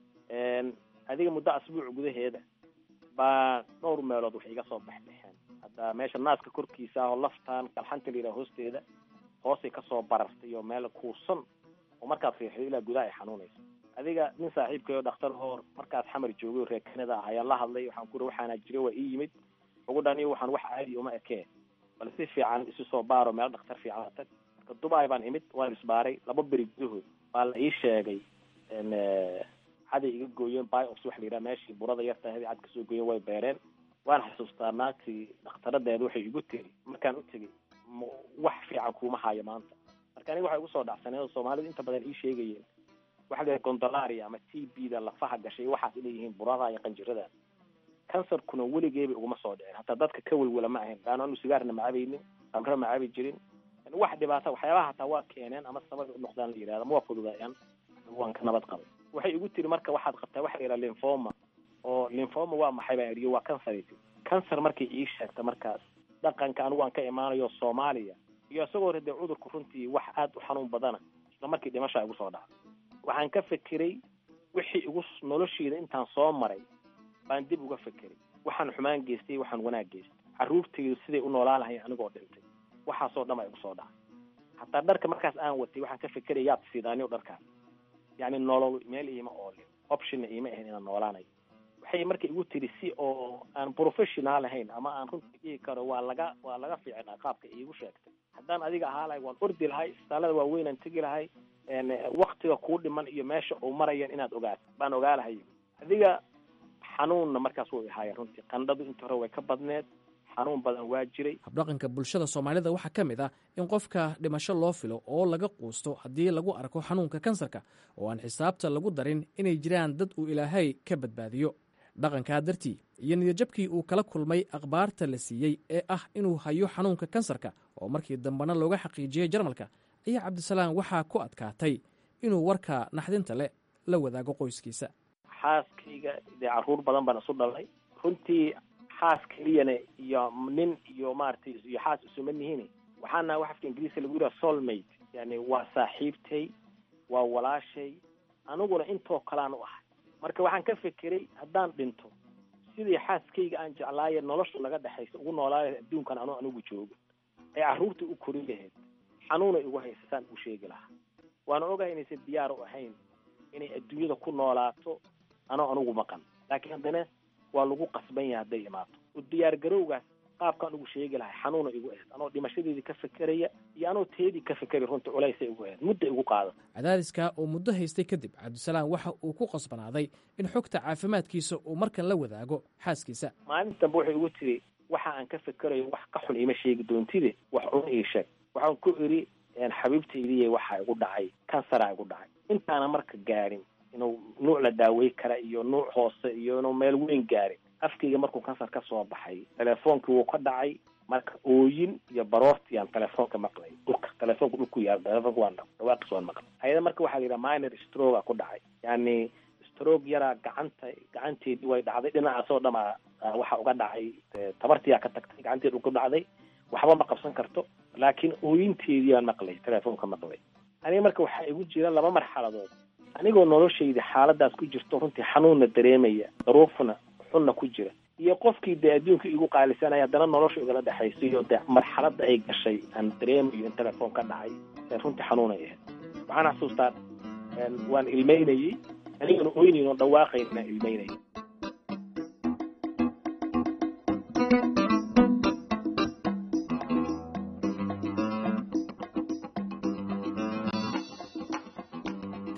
adiga muddo asbuuc gudaheeda baa dhowr meelood waxay iga soo baxbaxeen hadda meesha naaska korkiisa ah oo laftaan kalxanta la yidhaha hoosteeda hoosay kasoo barartay oo meel kuusan oo markaad riixdo ilaa gudaha ay xanuunayso adiga nin saaxiibkay oo dhakhtar hoor markaas xamar joogay oo reer kanada ah ayaan la hadlay waxaan ku uri waxaana jira waa ii yimid ugu dhani waxaan wax caadi uma ekee bal si fiican isu soo baaro meel dhakhtar fiican tag marka dubai baan imid waan isbaaray laba beri gudahood baa la ii sheegay caday iga gooyeen biox waxa la yidhaha meeshii burada yarta haday cad kasoo gooyeen way beereen waan xasuustaa naagtii dhakhtaradeeda waxay igu tiri markaan u tegey wax fiican kuuma hayo maanta marka aniga waxay igu soo dhacsaneen oo soomaalidu inta badan ii sheegayeen waxa la yidhaha gondolaria ama t b da lafaha gashay waxaas leeyihiin burada iyo qanjirada kansarkuna weligeeba iguma soo dhicin hataa dadka ka welwela ma ahayn laano anu sigaarna ma cabaynin amre ma cabi jirin wax dhibaata waxyaabaha hataa waa keeneen ama sabab u noqdaan la yidhahda ma waa fududaayaan waan ka nabad qabay waxay igu tiri marka waxaad qabtaa waxa la yidhaha linfoma oo linfoma waa maxay baan idhi waa kansar kansar markay ii sheegta markaas dhaqanka anigu aan ka imaanayo soomaaliya iyo isagoo rade cudurku runtii wax aad u xanuun badana isla markii dhimashaa igu soo dhacday waxaan ka fekeray wixii igu noloshiida intaan soo maray baan dib uga fekeray waxaan xumaan geystay waxaan wanaag geystay carruurtaydu siday u noolaan lahayn anigoo dhintay waxaasoo dhan baa igu soo dhacay hataa dharka markaas aan watay waxaan ka fekeraya yaad siidaaniyo dharkaas yacni nolol meel iima oolin optionna iima ahayn inaan noolaanayo waxay marka igu tiri si oo aan professional ahayn ama aan runtii dhihi karo waa laga waa laga fiicnaa qaabka iigu sheegtay haddaan adiga ahaa lahay waan ordi lahay isbitaalada waaweynaan tegi lahay waktiga kuu dhiman iyo meesha uu marayan inaad ogaato baan ogaa lahay adiga xanuunna markaas way ahaayeen runtii qandhadu inta hore way ka badneed xanuun badan waa jiray habdhaqanka bulshada soomaalida waxaa ka mid ah in qofka dhimasho loo filo oo laga quusto haddii lagu arko xanuunka kansarka oo aan xisaabta lagu darin inay jiraan dad uu ilaahay ka badbaadiyo dhaqankaa dartii iyo niyadjabkii uu kala kulmay akhbaarta la siiyey ee ah inuu hayo xanuunka kansarka oo markii dambena looga xaqiijiyey jarmalka ayaa cabdisalaam waxaa ku adkaatay inuu warka naxdinta leh la wadaago qoyskiisa xaaskayga dee carruur badan baan isu dhalay runtii xaas keliyana iyo nin iyo maaragtay iyo xaas isuma nihin waxaana wax afka ingiriiska lagu yidhaha soulmate yani waa saaxiibtay waa walaashay aniguna intoo kalaan u ahay marka waxaan ka fekeray haddaan dhinto sidii xaaskayga aan jeclaaye nolosha naga dhexaysa ugu noolaayo adduunkan anu anigu joogo ee carruurta u korin lahayd xanuunay ugu haysa saan u sheegi lahaa waana ogahay inaysan diyaar u ahayn inay adduunyada ku noolaato anoo anugu maqan laakiin haddana waa lagu qasban yahay hadday imaato u diyaar garowgaas qaabkaan ugu sheegi lahay xanuuna igu ahayd anoo dhimashadeedii ka fekeraya iyo anoo teedii ka fekeri runtii culaysay igu ahayd mudda igu qaada cadaadiska oo muddo haystay kadib cabdisalaam waxa uu ku qasbanaaday in xogta caafimaadkiisa uu markan la wadaago xaaskiisa maalinta dambe waxay igu tiri waxa aan ka fekerayo wax ka xun iima sheegi doontide wax un ii sheeg waxaan ku idhi xabiibtaydiiy waxaa igu dhacay kansaraa igu dhacay intaana marka gaarin inuu nuuc la daawey kara iyo nuuc hoose iyo inuu meel weyn gaarin afkayga markuu kansar ka soo baxay telefoonkii wuu ka dhacay marka ooyin iyo baroorti aan telefoonka maqlay dhulka telefoonka dhulku yaal telefoonka waan dhawaaqis waan maqlay ayada marka waxaa la yidhaha minor stroga ku dhacay yani stroog yaraa gacanta gacanteedii way dhacday dhinacaasoo dhamaa waxa uga dhacay tabartiyaa ka tagtay gacanteed u ku dhacday waxba ma qabsan karto laakiin ooyinteedii aan maqlay telefoonka maqlay aniga marka waxaa igu jira laba marxaladood anigoo noloshayda xaaladaas ku jirto runtii xanuunna dareemaya daruufna xunna ku jira iyo qofkii dee adduunka igu qaalisanaya haddana nolosha igala dhexayso iyo dee marxaladda ay gashay aan dareemayo in telefoon ka dhacay ee runtii xanuunay ahayd waxaan xasuustaa waan ilmeynayey anigana oynayn oo dhawaaqayn inaan ilmeynayay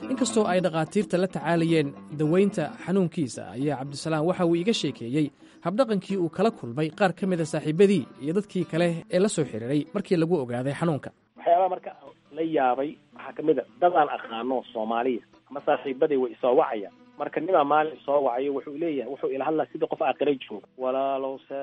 inkastoo ay dhakhaatiirta la tacaalayeen daweynta xanuunkiisa ayaa cabdisalaam waxa uu iga sheekeeyey habdhaqankii uu kala kulmay qaar ka mida saaxiibadii iyo dadkii kale ee la soo xiriiray markii lagu ogaaday xanuunka waxyaabaha marka la yaabay waxaa ka mid a dad aan aqaano soomaaliya ama saaxiibaday way isoo wacayaan marka nimaa maalin soo wacayo wuxuu leeyahay wuxuu ila hadlaa sidii qof aakhira jooga walaalow see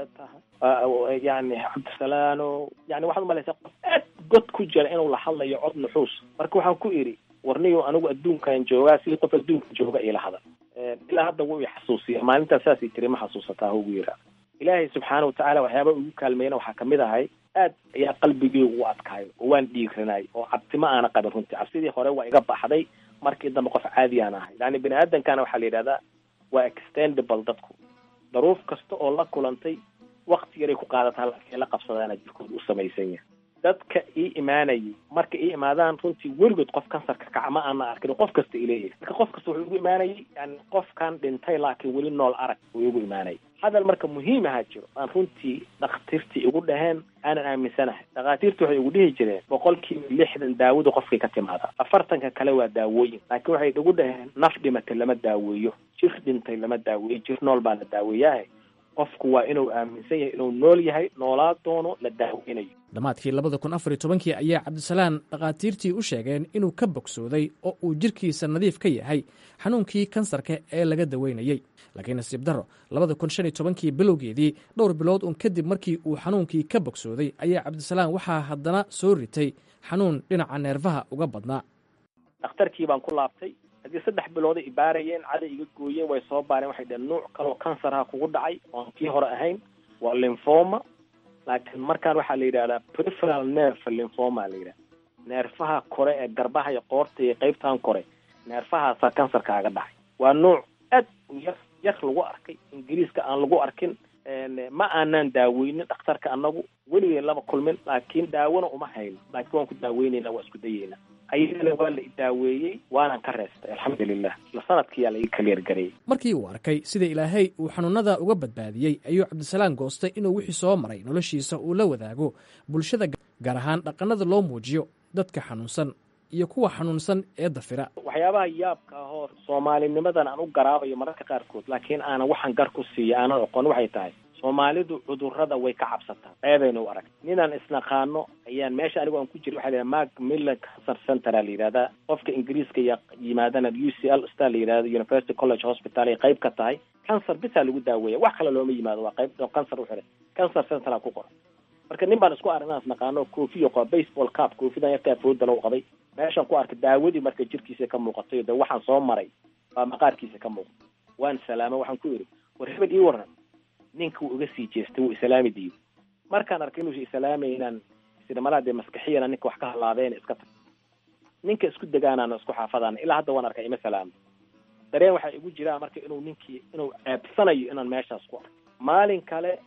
tahay yani cabdisalaano yani waxaad umalaysaa qof aad god ku jira inuu la hadlayo cod nuxuus marka waxaan ku idhi warniyo anigu adduunkan joogaa sidii qof adduunka jooga ila hadal ilaa hadda wuu i xasuusiya maalintaas saasay tiri ma xasuusataa ugu yiraa ilaahay subxaana watacaala waxyaaba ugu kaalmeeyna waxaa kamid ahay aad ayaa qalbigeygu u adkaayo oo waan dhiiranay oo cabsi ma aana qabin runtii cabsidii hore waa iga baxday markii dambe qof caadi aan ahay yani bini aadamkana waxaa la yidhahdaa waa extendable dadku daruuf kasta oo la kulantay wakti yaray ku qaadataa laakiin la qabsadaana jirkooda u samaysan yahay dadka ii imaanayay marka ii imaadaan runtii weligood qof kansarka kaca ma aana arkin qof kasta ileeyahay marka qof kasta wuxuu igu imaanayay yani qofkan dhintay laakiin weli nool arag uu igu imaanayay hadal marka muhiim ahaa jiro aan runtii dhakhtiirtii igu dhaheen aanan aaminsanahay dhakhaatiirtu waxay igu dhihi jireen boqolkiiba lixdan daawadu qofkay ka timaadaa afartanka kale waa daawooyin laakiin waxay igu dhaheen naf dhimatay lama daaweeyo jir dhintay lama daaweeyo jir nool baa la daaweeyahay qofku waa inuu aaminsan yahay inuu nool yahay noolaa doono la daaweynayo dhammaadkii labada kun afar iyo tobankii ayaa cabdisalaan dhakhaatiirtii u sheegeen inuu ka bogsooday oo uu jirkiisa nadiif ka yahay xanuunkii kansarka ee laga daweynayey laakiin nasiib darro labada kun shan iyo tobankii bilowgeedii dhowr bilood uun kadib markii uu xanuunkii ka bogsooday ayaa cabdisalaan waxaa haddana soo ritay xanuun dhinaca neerfaha uga badnaa dhakhtarkii baan ku laabtay haddii saddex bilooda i baarayeen caday iga gooyeen way soo baareen waxay dhaheen nuuc kaloo kansarha kugu dhacay oon kii hore ahayn waa lymphoma laakiin markaan waxaa la yidhahdaa preferal nerve lymphoma la yidhahda neerfaha kore ee garbaha iyo qoorta iyo qeybtan kore neerfahaasaa kansarkaaga dhacay waa nuuc aad u yar yar lagu arkay ingiriiska aan lagu arkin ma aanaan daaweynin dhakhtarka anagu weligeen lama kulmin laakiin daawona uma hayno laakiin waan ku daaweynayna waa isku dayeynaa ayadana waa la idaaweeyey waanan ka reestay alxamdulilah isla sanadkiyaa la ii kaliyargareeyey markii uu arkay sida ilaahay uu xanuunada uga badbaadiyey ayuu cabdisalaan goostay inuu wixii soo maray noloshiisa uu la wadaago bulshada gaar ahaan dhaqannada loo muujiyo dadka xanuunsan iyo kuwa xanuunsan ee dafira waxyaabaha yaabka ahoo soomaalinimadan aan u garaabayo mararka qaarkood laakiin aanan waxaan gar ku siiya aanan oqon waxay tahay soomaalidu cudurrada way ka cabsataa ceebayna u arag ninaan isnaqaano ayaan meesha anigu aan ku jira waxa la yidhaha mark millan cancer centera la yidhahdaa qofka ingiriiska ya yimaadana u c l star la yidhahda university college hospital ay qayb ka tahay cancer bisaa lagu daaweeya wax kale looma yimaado waa qayb cancer u xiray cancer centera ku qoran marka nin baan isku arag inaan isnaqaano koofiyo qaba baseball cap koofidan yartaa fooda lagu qabay meeshaan ku arkay daawadii marka jirkiisa ka muuqatay de waxaan soo maray baa maqaarkiisa ka muuqda waan salaamo waxaan ku idhi war hebel ii waran ninka wuu iga sii jeestay wuu islaami diiday markaan arkay inuusa islaamay inaan sidamalaha dee maskaxiyana ninka wax ka halaabeen iska tag ninka isku degaanaana isku xaafadaana ilaa hadda waan arkay ima salaamo dareen waxaa igu jiraa marka inuu ninkii inuu ceebsanayo inaan meeshaas ku arkay maalin kale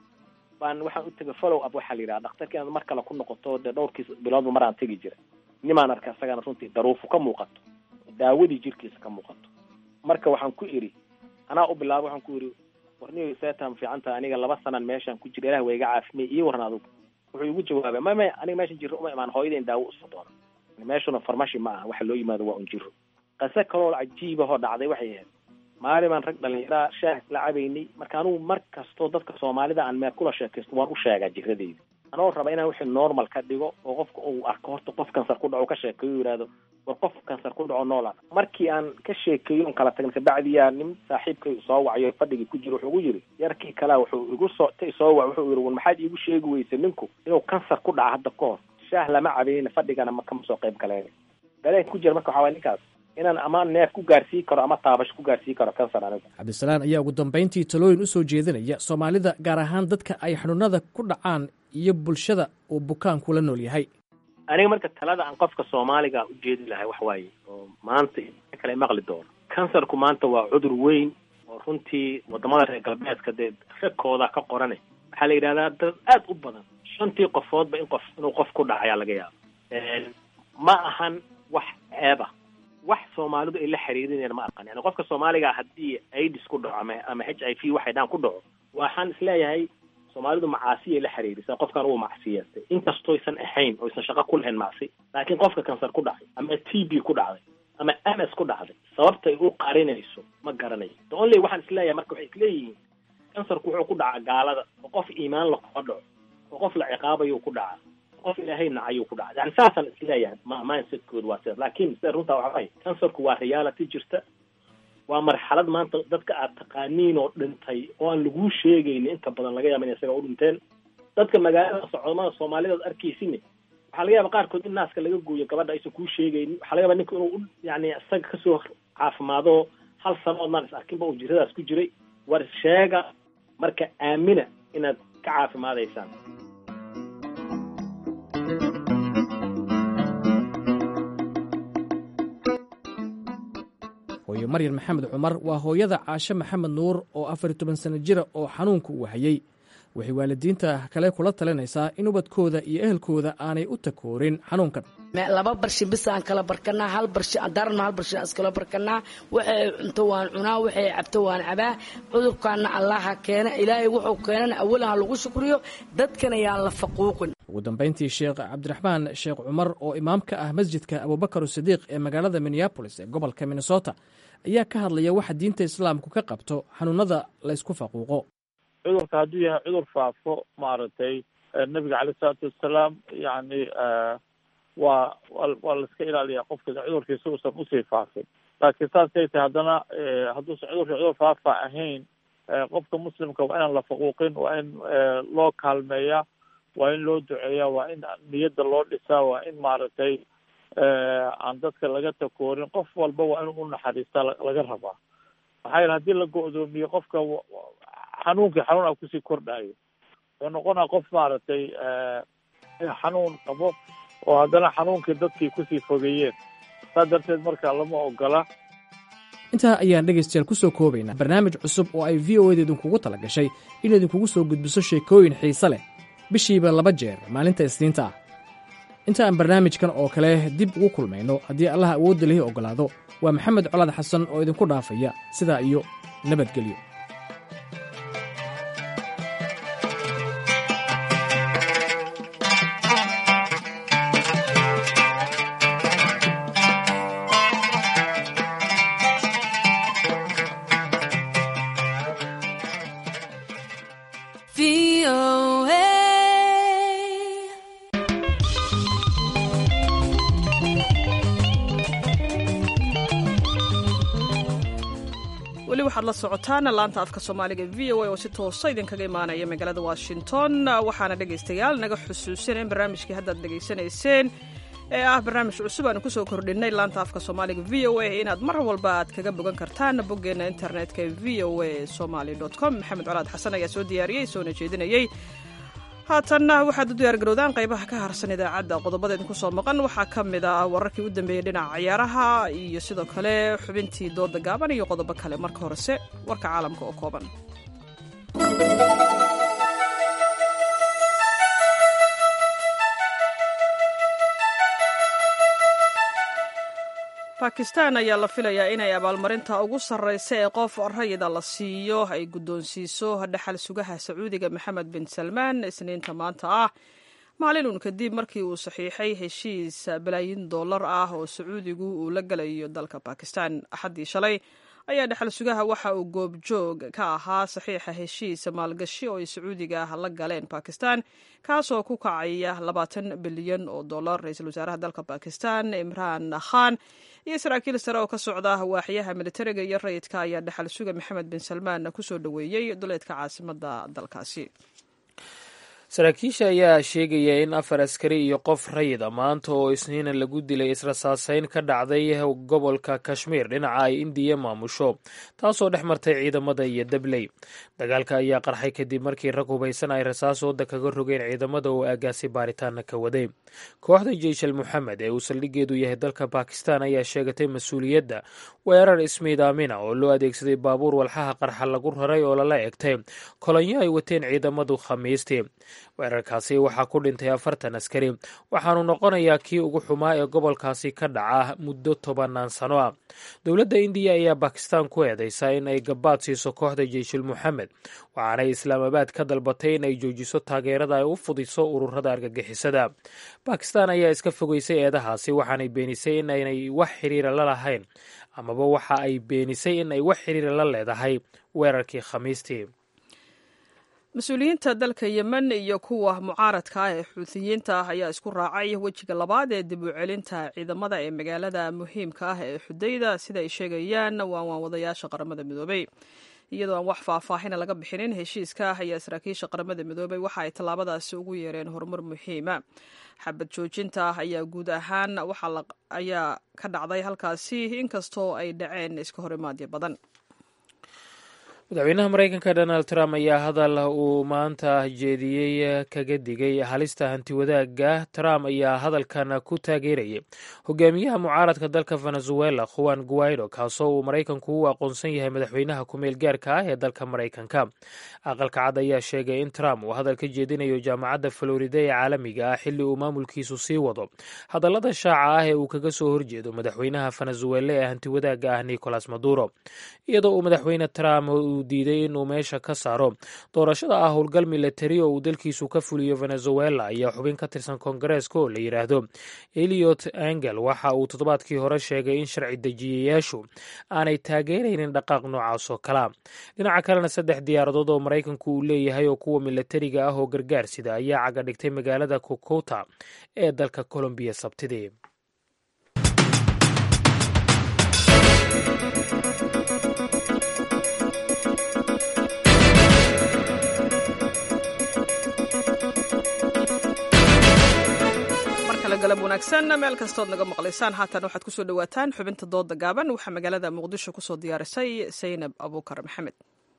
baan waxaan u tegay follow up waxaa la yidhaha dhakhtarki inaad mar kale ku noqoto dee dhowrkiis biloodba maraan tegi jira nimaan arkay isagana runtii daruufu ka muuqato daawadii jirkiisa ka muuqato marka waxaan ku idhi anaa u bilaabay waxaan ku idhi warniyo seetaan fiican tahay aniga laba sanaan meeshaan ku jira ilah waa iga caafimay ii waran adugu wuxuu igu jawaabay ma may aniga meeshan jiro uma imaan hooyadayn daawo usoo doona meeshuna farmashi ma aha waxa loo yimaado waa un jiro qase kaloo cajiibahoo dhacday waxay ahayd maalin baan rag dhalinyaraa shaah isla cabaynay marka anugu mar kastoo dadka soomaalida aan meel kula sheekaysto waan u sheegaa jiradeyda anoo raba inaan wixii normal ka dhigo oo qofka uu arko horta qof kansar ku dhaco ka sheekeeyo yidhaahdo war qof kansar ku dhaco noola markii aan ka sheekeeyo on kala tagna kabacdiyaa nin saaxiibkay soo wacayo fadhigii ku jiro wuxuu ugu yiri yarkii kalea wuxuu igu soo ta soo wac wuxuu yiri war maxaad iigu sheegi weysa ninku inuu kansar ku dhaca hadda ka hor shaah lama cabayna fadhigana ma kama soo qayb galeen dareenka ku jira marka waxaa waay ninkaas inaan ama neef ku gaarsii karo ama taabasho ku gaarsii karo kansar anigu cabdisalaan ayaa ugu dambayntii talooyin u soo jeedinaya soomaalida gaar ahaan dadka ay xanuunada ku dhacaan iyo bulshada uu bukaanku la nool yahay aniga marka talada aan qofka soomaaliga u jeedi lahay wax waaye oo maanta kale maqli doono kansarku maanta waa cudur weyn oo runtii wadamada reer galbeedka dee ragkooda ka qorane waxaa la yidhahdaa dad aad u badan shantii qofoodba in qof inuu qof ku dhacayaa laga yaabo ma ahan wax ceeba wax soomaalidu ay la xiriirinayaan ma aqan yani qofka soomaaliga haddii aids ku dhaco ama ama h i v waxay dhaan ku dhaco waxaan isleeyahay soomaalidu macaasiyay la xiriirisa qofkan uu macsiyeestay inkastooysan ahayn oysan shaqo ku lahayn macsi laakiin qofka kansar ku dhacay ama t b ku dhacday ama ms ku dhacday sababtay u qarinayso ma garanayo the only waxaan isleeyahay marka waxay isleeyihiin kansarku wuxuu ku dhacaa gaalada oo qof iimaan la kuma dhaco oo qof la ciqaabayuu ku dhacaa qof ilaahay nacayuu ku dhacaa yani saasaan isleeyahay ma mindsetkooda waa sidaas laakiin sida runtaa waxa waay kansarku waa reality jirta waa marxalad maanta dadka aad taqaaniin oo dhintay oo aan laguu sheegaynin inta badan laga yaaba in isaga u dhinteen dadka magaalada socdamada soomaalida ad arkaysin waxaa laga yaaba qaarkood in naaska laga gooyo gabadha aysan kuu sheegaynin waxaa laga yaaba ninka inuu yani isaga kasoo caafimaado hal sano oodnaan is arkinba uu jiradaas ku jiray war sheega marka aamina inaad ka caafimaadaysaan hooyo maryan maxamed cumar waa hooyada caashe maxamed nuur oo afar iyo toban sano jira oo xanuunka uu hayey waxay waalidiinta kale kula talinaysaa in ubadkooda iyo ehelkooda aanay u takoorin xanuunkan laba barshi bis aan kala barkanaa hal barshi darno hal barshi aan iskala barkanaa waxay cunto waan cunaa waxay cabto waan cabaa cudurkaana allaha keena ilaahay wuxuu keenana awalan ha lagu shukriyo dadkana yaan la faquuqin ugu dambayntii sheekh cabdiraxmaan sheekh cumar oo imaam ka ah masjidka abubakar sidiiq ee magaalada minneabolis ee gobolka minnesota ayaa ka hadlaya waxa diinta islaamku ka qabto xanuunada laysku faquuqo cudurka hadduu yahay cudur faafo maaragtay nabiga caleyh isalaatu wassalaam yacni waa waa laiska ilaaliyaa qofka cudurkiisa uusan usii faafin laakiin saasay tahay haddana hadduusan cudurka cudur faafa ahayn qofka muslimka waa inaan la faquuqin waa in loo kaalmeeyaa waa in loo duceeyaa waa in niyadda loo dhisaa waa in maaragtay aan dadka laga takoorin qof walba waa in u naxariistaa laga rabaa maxaa yeele haddii la go-doomiyo qofka xanuunkii xanuun a kusii kordhayo wuxuu noqonaa qof maaragtay xanuun qabo oo haddana xanuunkii dadkii kusii fogeeyeen saas darteed marka lama ogola intaa ayaan dhegaystayaal ku soo koobaynaa barnaamij cusub oo ay v o eda idinkugu tala gashay in idinkugu soo gudbiso sheekooyin xiise leh bishiiba laba jeer maalinta isniinta ah inta aan barnaamijkan oo kale dib ugu kulmayno haddii allaha awoodda lihi oggolaado waa maxamed colaad xasan oo idinku dhaafaya sidaa iyo nabadgelyo weli waxaad la socotaan laanta afka soomaaliga v o a oo si toosa idinkaga imaanaya magaalada washington waxaana dhegaystayaal naga xusuusin in barnaamijkii haddaad dhegaysanayseen ee ah barnaamij cusub aanu kusoo kordhinay laanta afka soomaaliga v o a inaad mar walba aad kaga bogan kartaan boggeena internetka v o a somaly com maxamed colaad xasan ayaa soo diyaariyey soona jeedinayey haatanna waxaad u diyaargarowdaan qaybaha ka harsan idaacadda qodobada idinku soo maqan waxaa ka mid ah wararkii u dambeeyey dhinaca ciyaaraha iyo sidoo kale xubintii dooda gaaban iyo qodobo kale marka horese warka caalamka oo kooban bakistan ayaa la filayaa inay abaalmarinta ugu sarreysa ee qof rayida la siiyo ay guddoonsiiso dhaxal sugaha sacuudiga maxamed bin salmaan isniinta maanta ah maalin uun kadib markii uu saxiixay heshiis balaayin dollar ah oo sacuudigu uu la galayo dalka bakistan axaddii shalay ayaa dhexal sugaha waxa uu goobjoog ka ahaa saxiixa heshiis maalgashi oo ay sacuudiga ah la galeen bakistan kaasoo ku kacaya labaatan bilyan oo dollar ra-iisul wasaaraha dalka bakistan imraan khan iyo saraakiil sare oo ka socda waaxyaha militariga iyo rayidka ayaa dhexal suga maxamed bin salmaan kusoo dhoweeyey duleedka caasimada dalkaasi saraakiisha ayaa sheegaya in afar askari iyo qof rayida maanta oo isniina lagu dilay israsaaseyn ka dhacday gobolka kashmiir dhinaca ay indiya maamusho taasoo dhex martay ciidamada iyo dabley dagaalka ayaa qarxay kadib markii rag hubaysan ay rasaas wadda kaga rogeen ciidamada oo aagaasi baaritaana ka waday kooxda jeyshal moxamed ee uu saldhigeedu yahay dalka bakistan ayaa sheegatay mas-uuliyadda weerar ismiidaamina oo loo adeegsaday baabuur walxaha qarxa lagu raray oo lala egtay kolonyo ay wateen ciidamadu khamiistii weerarkaasi waxaa ku dhintay afartan askari waxaanu noqonayaa kii ugu xumaa ee gobolkaasi ka dhaca muddo tobanaan sano ah dowladda indiya ayaa bakistan ku eedeysa in ay gabaad siiso kooxda jeyshul moxamed waxaanay islaamabaad ka dalbatay in ay joojiso taageerada ay u fudiso ururada argagixisada bakistan ayaa iska fogeysay eedahaasi waxaanay beenisay in aynay wax xiriira la lahayn amaba waxa ay beenisay in ay wax xiriira la leedahay weerarkii khamiistii mas-uuliyiinta dalka yemen iyo kuwa mucaaradka ah ee xuutiyiinta ah ayaa isku raacay wejiga labaad ee dib u celinta ciidamada ee magaalada muhiimka ah ee xudayda sida ay sheegayaan waan waanwadayaasha qaramada midoobey iyadoo aan wax faahfaahina laga bixinin heshiiska ah ayaa saraakiisha qaramada midoobey waxa ay tallaabadaasi ugu yeereen horumar muhiima xabad joojinta ah ayaa guud ahaan ayaa ka dhacday halkaasi inkastoo ay dhaceen iska horimaadyo badan madaxweynaha mareykanka donald trump ayaa hadal uu maanta jeediyey kaga digay halista hantiwadaaga trump ayaa hadalkan ku taageerayay hogaamiyaha mucaaradka dalka venezuela juan guaido kaasoo uu maraykanku u aqoonsan yahay madaxweynaha ku-meel gaarka ah ee dalka maraykanka aqalka cad ayaa sheegay in trump uu hadal ka jeedinayo jaamacadda florida ee caalamiga ah xilli uu maamulkiisu sii wado hadallada shaaca ah ee uu kaga soo horjeedo madaxweynaha venezuela ee hantiwadaaga ah nicolas maduro iyadoo uu madaxweyne trump diiday inuu meesha ka saaro doorashada ah howlgal milatari oo uu dalkiisu ka fuliyo venezuela ayaa xubin ka tirsan koongareeska oo la yidhaahdo eliot angel waxa uu toddobaadkii hore sheegay in sharci dejiyayaashu aanay taageeraynin dhaqaaq noocaas oo kalea dhinaca kalena saddex diyaaradood oo maraykanku uu leeyahay oo kuwa milatariga ah oo gargaar sida ayaa caga dhigtay magaalada kokota ee dalka colombiya sabtidii galab wanaagsan meel kastood naga maqlaysaan haatan waxaad kusoo dhawaataan xubinta dooda gaaban waxaa magaalada muqdisho kusoo diyaarisay saynab abuukar maxamed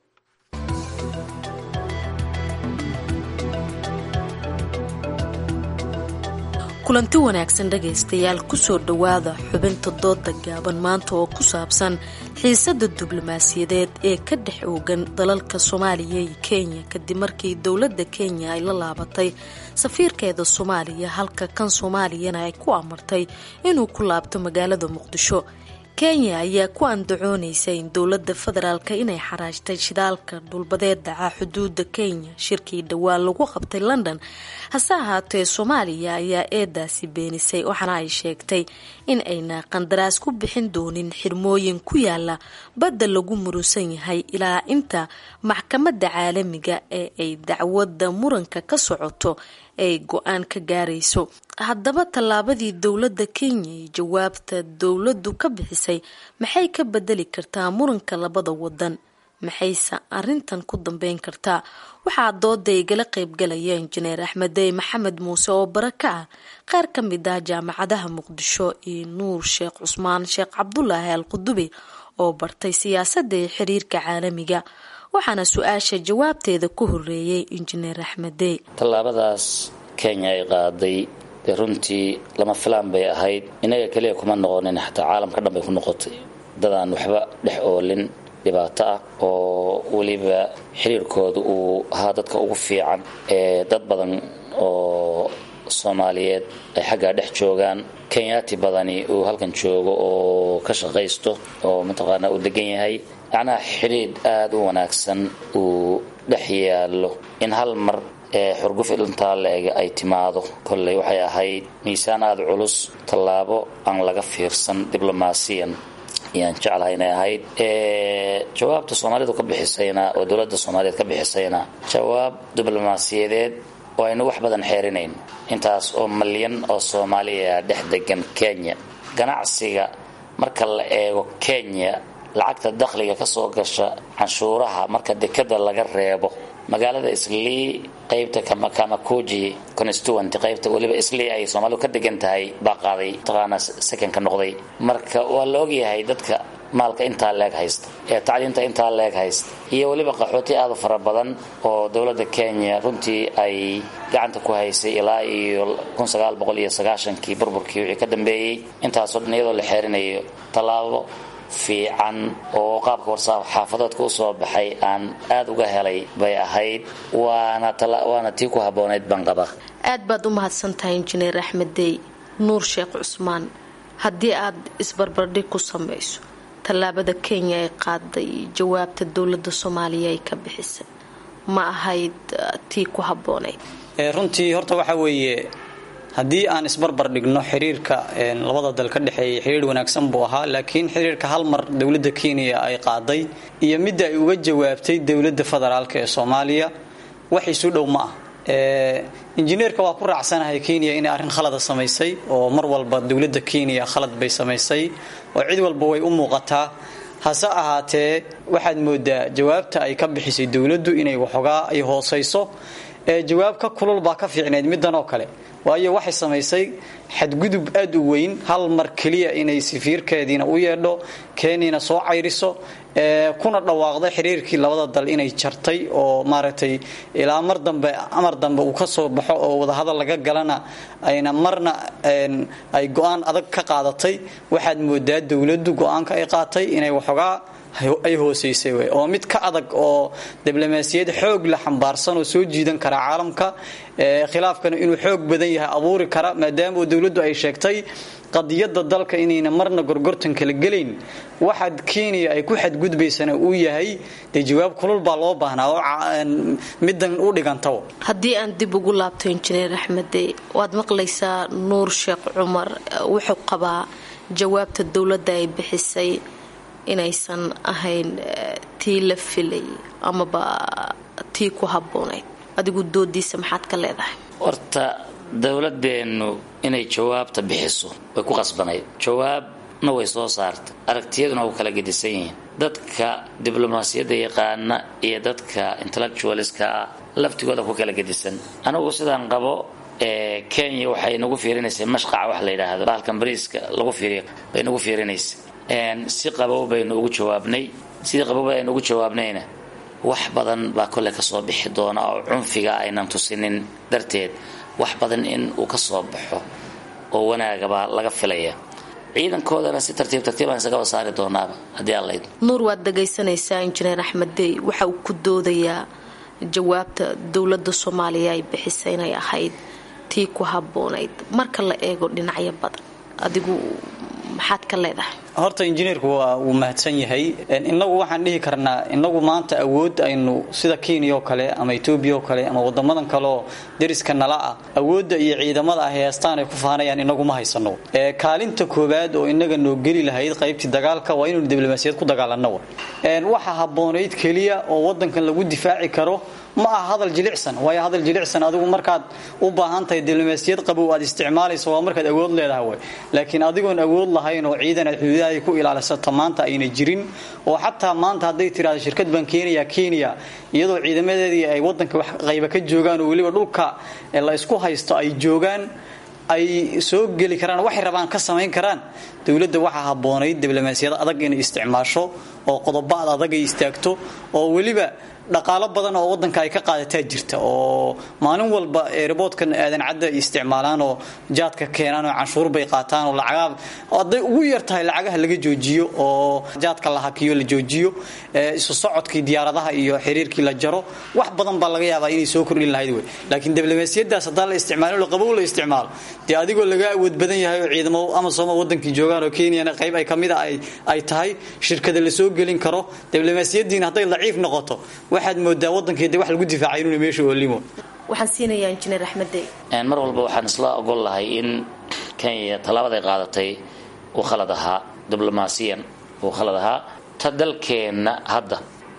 kulanti wanaagsan dhegaystayaal kusoo dhowaada xubinta dooda gaaban maanta oo ku saabsan xiisada diblomaasiyadeed ee ka dhex oogan dalalka soomaaliya iyo kenya kadib markii dowladda kenya ay la laabatay safiirkeeda soomaaliya halka kan soomaaliyana ay ku amartay inuu ku laabto magaalada muqdisho kenya ayaa ku andacoonaysa in dowladda federaalk inay xaraajtay shidaalka dhulbadeed dhaca xuduuda kenya shirkii dhowaan lagu qabtay london hase ahaatee soomaaliya ayaa eedaasi beenisay waxaana ay sheegtay in ayna qandaraas ku bixin doonin xirmooyin ku yaala badda lagu murusan yahay ilaa inta maxkamadda caalamiga ee ay dacwadda muranka ka socoto ay go-aan ka gaarayso haddaba tallaabadii dowladda kenya iyo jawaabta dowladdu ka bixisay maxay ka bedeli kartaa muranka labada wadan maxayse arintan ku dambeyn kartaa waxaa dooda igala qeybgalaya injineer axmedey maxamed muuse oo bara ka ah qaar ka mid ah jaamacadaha muqdisho iyo nuur sheekh cusmaan sheekh cabdulaahi al qudubi oo bartay siyaasadda iyo xiriirka caalamiga waxaana su-aasha jawaabteeda ku horeeyay injineer axmedey tallaabadaas kenya ay qaaday dee runtii lama filaan bay ahayd inaga keliya kuma noqonin xataa caalamka dhan bay ku noqotay dadaan waxba dhex oolin dhibaato ah oo weliba xiriirkooda uu ahaa dadka ugu fiican ee dad badan oo soomaaliyeed ay xaggaa dhex joogaan kenyaati badani uu halkan joogo oo ka shaqaysto oo mataqaanaa uu degan yahay macnaha xidhiidh aada u wanaagsan uu dhex yaallo in hal mar ee xurguf intaa la-ega ay timaado kolley waxay ahayd miisaan aada culus tallaabo aan laga fiirsan diblomaasiyan ayaan jeclahay inay ahayd jawaabta soomaalidu ka bixisayna oo dowladda soomaaliyeed ka bixisayna jawaab diblomaasiyadeed oo aynu wax badan xeerinayn intaas oo malyan oo soomaaliya dhex degan kenya ganacsiga marka la eego kenya lacagta dakhliga ka soo gasha canshuuraha marka dekada laga reebo magaalada islii qaybta kamakuji constituent qaybta weliba islii ay soomaalidu ka degan tahay baa qaaday mataqaana sekonka noqday marka waa la ogyahay dadka maalka intaa leeg haysta ee tacliinta intaa leeg haysta iyo weliba qaxooti aada fara badan oo dowladda kenya runtii ay gacanta ku haysay ilaa iyo kii burburkii wixii ka dambeeyey intaasoo dhan iyadoo la xeerinayo tallaabo fiican oo qaabka warsaab xaafadoodka u soo baxay aan aad uga helay bay ahayd waana waana tii ku habboonayd baan qabaa aad baad u mahadsantahay injineer axmed dey nuur sheekh cusmaan haddii aad isbarbardhig ku samayso tallaabada kenya ay qaaday jawaabta dowladda soomaaliya ay ka bixisay ma ahayd tii ku habboonayd runtii horta waxa weeye haddii aan isbarbar dhigno xiriirka labada dal ka dhexeeya xiriir wanaagsan buu ahaa laakiin xiriirka hal mar dowladda kenya ay qaaday iyo midda ay uga jawaabtay dowladda federaalk ee soomaaliya wax isu dhow ma ah injineerka waa ku raacsanahay kenya inay arrin khalada samaysay oo mar walba dowladda kenya khalad bay samaysay oo cid walba way u muuqataa hase ahaatee waxaad moodaa jawaabta ay ka bixisay dowladdu inay waxoogaa ay hoosayso ee jawaab ka kulul baa ka fiicnayd middan oo kale waayo waxay samaysay xadgudub aad u weyn hal mar keliya inay safiirkeediina u yeedho kenyana soo cayriso kuna dhawaaqday xiriirkii labada dal inay jartay oo maaragtay ilaa mar dambe amar dambe uu ka soo baxo oo wadahadal laga galana ayna marna ay go-aan adag ka qaadatay waxaad moodaa dowladdu go-aanka ay qaatay inay waxoogaa ay hoosaysay wey oo mid ka adag oo diblomaasiyad xoog la xambaarsan oo soo jiidan kara caalamka khilaafkana inuu xoog badan yahay abuuri kara maadaama dowladdu ay sheegtay qadiyada dalka inayna marna gorgortan kala gelayn waxaad kenya ay ku xadgudbaysana uu yahay dee jawaab kulul baa loo baahnaa oo middan u dhigantaba haddii aan dib ugu laabto injineer axmede waad maqlaysaa nuur sheekh cumar wuxuu qabaa jawaabta dowladda ay bixisay inaysan ahayn tii la filay amaba tii ku habboonayd adigu doodiisa maxaad ka leedahay horta dowladeennu inay jawaabta bixiso way ku qasbanayd jawaabna way soo saartay aragtiyaduna u kala gedisan yihiin dadka diblomaasiyadda yaqaana iyo dadka intellectualiska ah laftigooda ku kala gedisan anigu sidaan qabo kenya waxay nagu fiirinaysay mashqaca wax la yidhaahdo bahalkan bariiska lagu fiiriyo bay nagu fiirinaysay si qabow baynu ugu jawaabnay sidii qabow aynu ugu jawaabnayna wax badan baa kolley kasoo bixi doona oo cunfiga aynan tusinin darteed wax badan in uu ka soo baxo oo wanaagabaa laga filaya ciidankoodana si tartiib tartiibaan isagaba saari doonaaba haddii aan laydmo nuur waad dhagaysanaysaa injineer axmed dey waxa uu ku doodayaa jawaabta dowladda soomaaliya ay bixisay inay ahayd tii ku habboonayd marka la eego dhinacyo badan adigu maxaad ka leedahay horta injineerku waa wuu mahadsan yahay inagu waxaan dhihi karnaa inagu maanta awood aynu sida kenya oo kale ama etoobiya oo kale ama wadamadan kaleoo deriska nala ah awoodda iyo ciidamada ah heestaan ay ku faanayaan inagu ma haysano kaalinta koowaad oo inaga noo geli lahayd qaybtii dagaalka waa inaynu diblomaasiyad ku dagaalano waxa habboonayd keliya oo wadankan lagu difaaci karo ma aha hadal jilicsan waayo hadal jilicsan adigu markaad u baahan tahay diblomaasiyad qabow aad isticmaalayso waa markaad awood leedahay way laakiin adigoon awood lahayn oo ciidan aad xuduudaha ku ilaalisato maanta ayna jirin oo xataa maanta hadday tiraahdo shirkad baan keenaya kenya iyadoo ciidamadeedii ay wadanka wax qayba ka joogaan oo weliba dhulka la isku haysto ay joogaan ay soo geli karaan waxay rabaan ka samayn karaan dowladda waxaa habboonayd diblomaasiyad adag inay isticmaasho oo qodobaad adag ay istaagto oo weliba dhaqaalo badan oo wadanka ay ka qaadataa jirta oo maalin walba eeraboodkan aadan cadda ay isticmaalaan oo jaadka keenaan oo canshuur bay qaataan oo lacagaa hadday ugu yar tahay lacagaha laga joojiyo oo jaadka la hakiyo la joojiyo isu socodkii diyaaradaha iyo xiriirkii la jaro wax badan baa laga yaabaa inay soo kordhin lahayd wey laakiin diblomaasiyadaas haddaan la isticmaalin oo qabow la isticmaalo dee adigoo laga awood badan yahay oo ciidamo ama sooma wadankii joogaan oo kenyana qayb ay kamid a ay tahay shirkada la soo gelin karo diblomaasiyadiina hadday daciif noqoto waxaad moodaa wadankeeda wax lagu difaacay inuuna meesha oolimo waxaan siinayaa injineer axmed dey mar walba waxaan isla ogol lahay in kenya tallaabaday qaadatay uu khalad ahaa diblomaasiyan uu khalad ahaa ta dalkeenna hadda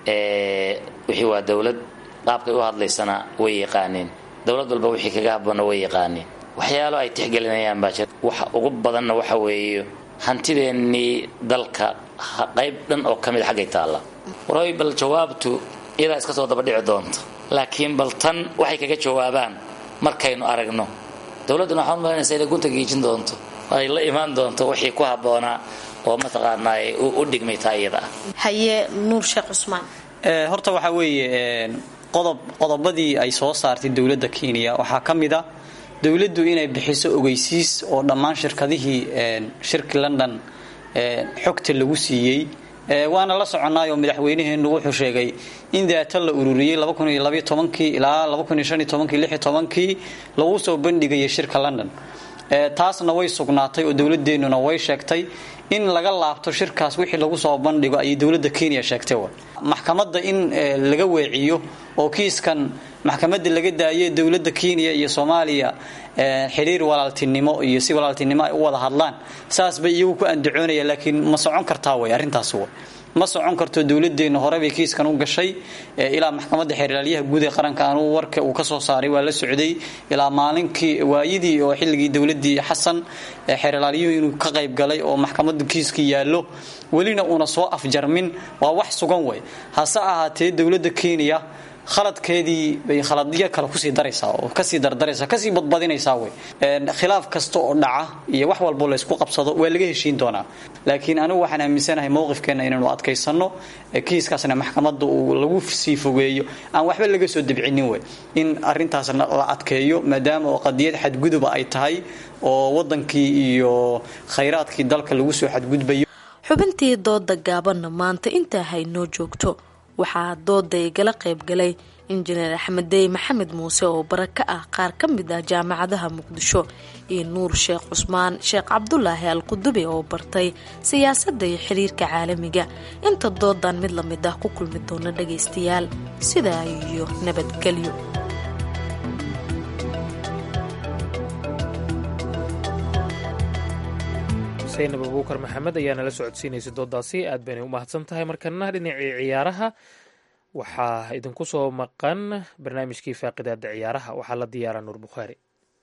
wixii waa dowlad qaabkay u hadlaysana way yaqaaniin dowlad walba wixii kaga habboonna way yaqaaniin waxyaalo ay tixgelinayaan baa jira waxa ugu badanna waxa weeye hantideennii dalka qayb dhan oo ka mid xaggay taalla waray bal jawaabtu iyadaa iska soo daba dhici doonta laakiin bal tan waxay kaga jawaabaan markaynu aragno dowladduna waxaan umalanaysa inay gunta giijin doonto ay la imaan doonto wixii ku habboonaa oo mataqaanaa u dhigmay taa iyada ah haye nuur sheekh cusmaan horta waxaa weeye qodob qodobadii ay soo saartay dowladda kenya waxaa ka mid a dowladdu inay bixiso ogeysiis oo dhammaan shirkadihii shirki london xogta lagu siiyey waana la soconnaayoo madaxweynaheennu wuxuu sheegay in daata la ururiyey ilaa kii lagu soo bandhigayay shirka london taasna way sugnaatay oo dowladeennuna way sheegtay in laga laabto shirkaas wixii lagu soo bandhigo ayay dowladda kenya sheegtay maxkamadda in laga weeciyo oo kiiskan maxkamadda laga daaye dowladda kenya iyo soomaaliya xiriir walaaltinimo iyo si walaaltinimo ay u wada hadlaan saas bay iyagu ku andacoonaya laakiin ma socon kartaa way arrintaas way ma socon karto dowladeenna horebay kiiskan u gashay ilaa maxkamadda xeerlaalyaha guud ee qaranka anuu warka uu ka soo saaray waa la socday ilaa maalinkii waayidii oo xilligii dowladii xasan xeerlaalyuhu inuu ka qayb galay oo maxkamadda kiiskii yaallo welina uuna soo afjarmin waa wax sugan way hase ahaatee dowladda kenya khaladkeedii bay khaladyo kale kusii daraysaa oo kasii dardaraysaa kasii badbadinaysaa wey khilaaf kasta oo dhaca iyo wax walbo laysku qabsado waa laga heshiin doonaa laakiin anigu waxaan aaminsanahay mowqifkeenna inaynu adkaysanno kiiskaasna maxkamadda uu lagu sii fogeeyo aan waxba laga soo debcinin wey in arintaasna la adkeeyo maadaama oo qadiyad xadguduba ay tahay oo wadankii iyo khayraadkii dalka lagu soo xadgudbayo xubintii dooda gaabanna maanta intaa haynoo joogto waxaa dooda igala qaybgalay injineer axmeddey maxamed muuse oo bara ka ah qaar ka mid ah jaamacadaha muqdisho iyo nuur sheekh cusmaan sheekh cabdulaahi al qudubi oo bartay siyaasadda iyo xiriirka caalamiga inta doodan mid la mid ah ku kulmi doona dhagaystayaal sidaa iyo nabadgelyo saynab abuukar maxamed ayaa nala socodsiinaysa doodaasi aad baynay u mahadsan tahay markana dhinacii ciyaaraha waxaa idinku soo maqan barnaamijkii faaqidaada ciyaaraha waxaa la diyaaraa nuur bukhaari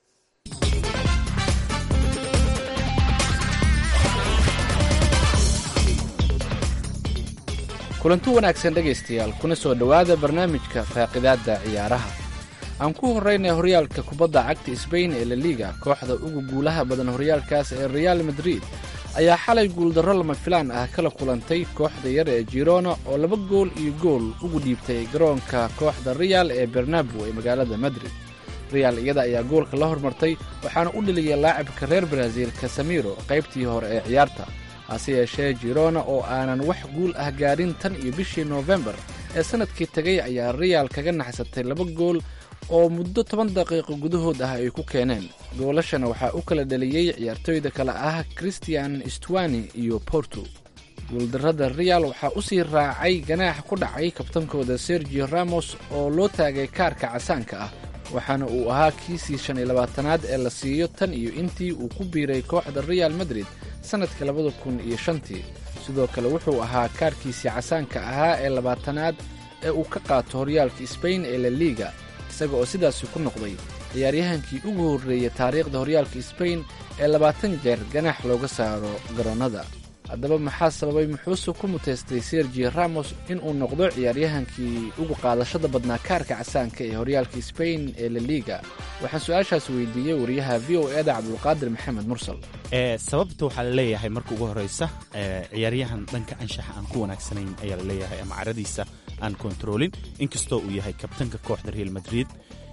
kulanti wanaagsan dhegaystayaal kuna soo dhowaada barnaamijka faaqidaadda ciyaaraha aan ku horraynay horyaalka kubadda cagta sbain ee laliga kooxda ugu guulaha badan horyaalkaas ee reaal madrid ayaa xalay guuldarro lama filaan ah kala kulantay kooxda yar ee jirona oo laba gool iyo gool ugu dhiibtay garoonka kooxda real ee bernabo ee magaalada madrid real iyada ayaa goolka la hormartay waxaana u dheliyay laacibka reer baraaziil kasamiro qaybtii hore ee ciyaarta hase yeeshee jirona oo aanan wax guul ah gaadhin tan iyo bishii noofembar ee sannadkii tegay ayaa real kaga naxsatay laba gool oo muddo toban daqiiqo gudahood ah ay ku keeneen goolashana waxaa u kala dhaliyey ciyaartooyda kale ah christian stwani iyo porto guuldarrada real waxaa u sii raacay ganaax ku dhacay kabtankooda sergio ramos oo loo taagay kaarka casaanka ah waxaana uu ahaa kiisii shan iyo labaatanaad ee la siiyo tan iyo intii uu ku biiray kooxda real madrid sannadka labada kun iyo shantii sidoo kale wuxuu ahaa kaarkiisii casaanka ahaa ee labaatanaad ee uu ka qaato horyaalka sbain ee la liga isaga oo sidaasi ku noqday ciyaaryahankii ugu horreeyay taariikhda horyaalka sbain ee labaatan jeer ganaax looga saaro garoonnada haddaba maxaa sababay muxuuse ku muteystay sergio ramos inuu noqdo ciyaaryahankii ugu qaadashada badnaa kaarka casaanka ee horyaalka sbain ee la liga waxaan su-aashaas weydiiyey wariyaha v o eda cabdulqaadir maxamed mursal sababta waxaa la leeyahay marka ugu horreysa ciyaaryahan dhanka anshaxa aan ku wanaagsanayn ayaa la leeyahay ama caradiisa aan kontaroolin inkastoo uu yahay kabtanka kooxda real madrid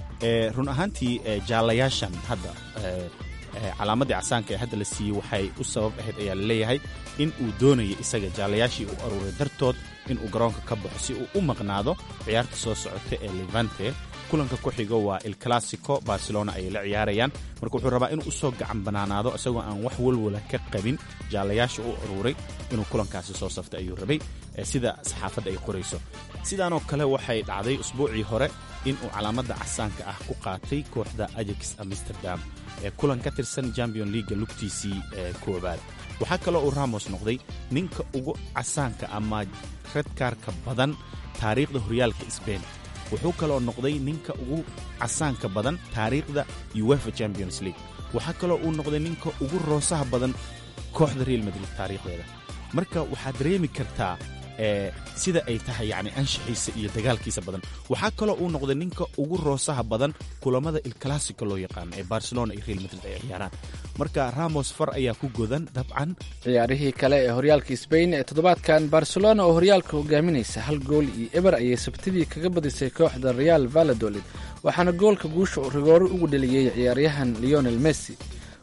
run ahaantii jaalayaashan hadda calaamadii casaanka ee hadda la siiyey waxay u sabab ahayd ayaa la leeyahay in uu doonaya isaga jaalayaashii uu aruuray dartood inuu garoonka ka baxo si uu u maqnaado ciyaarta soo socota ee levante kulanka ku xigo waa il classico barcelona ayay la ciyaarayaan marka wuxuu rabaa inuu usoo gacan banaanaado isagoo aan wax walwala ka qabin jaalayaasha u aruuray inuu kulankaasi soo safta ayuu rabay sida saxaafadda ay qorayso sidaanoo kale waxay dhacday usbuucii hore inuu calaamadda casaanka ah ku qaatay kooxda ajax amsterdam ee kulan ka tirsan champion leaga lugtiisii koowaad waxaa kaloo uu ramos noqday ninka ugu casaanka ama redkaarka badan taariikhda horyaalka sbain wuxuu kaloo noqday ninka ugu casaanka badan taariikhda uefa champions league waxaa kaloo uu noqday ninka ugu roosaha badan kooxda real madrid taariikhdeeda marka waxaad dareemi kartaa sida ay tahay yani anshaxiisa iyo dagaalkiisa badan waxaa kaloo uu noqday ninka ugu roosaha badan kulamada ilclassico loo yaqaano ee barcelona iyo real madrid ay ciyaaraan marka ramos far ayaa ku godan dabcan ciyaarihii kale ee horyaalka sbain ee toddobaadkan barcelona oo horyaalka hogaaminaysa hal gool iyo eber ayay sabtidii kaga badisay kooxda real valadolid waxaana goolka guusha uu rigooro ugu dheliyey ciyaaryahan leonel messi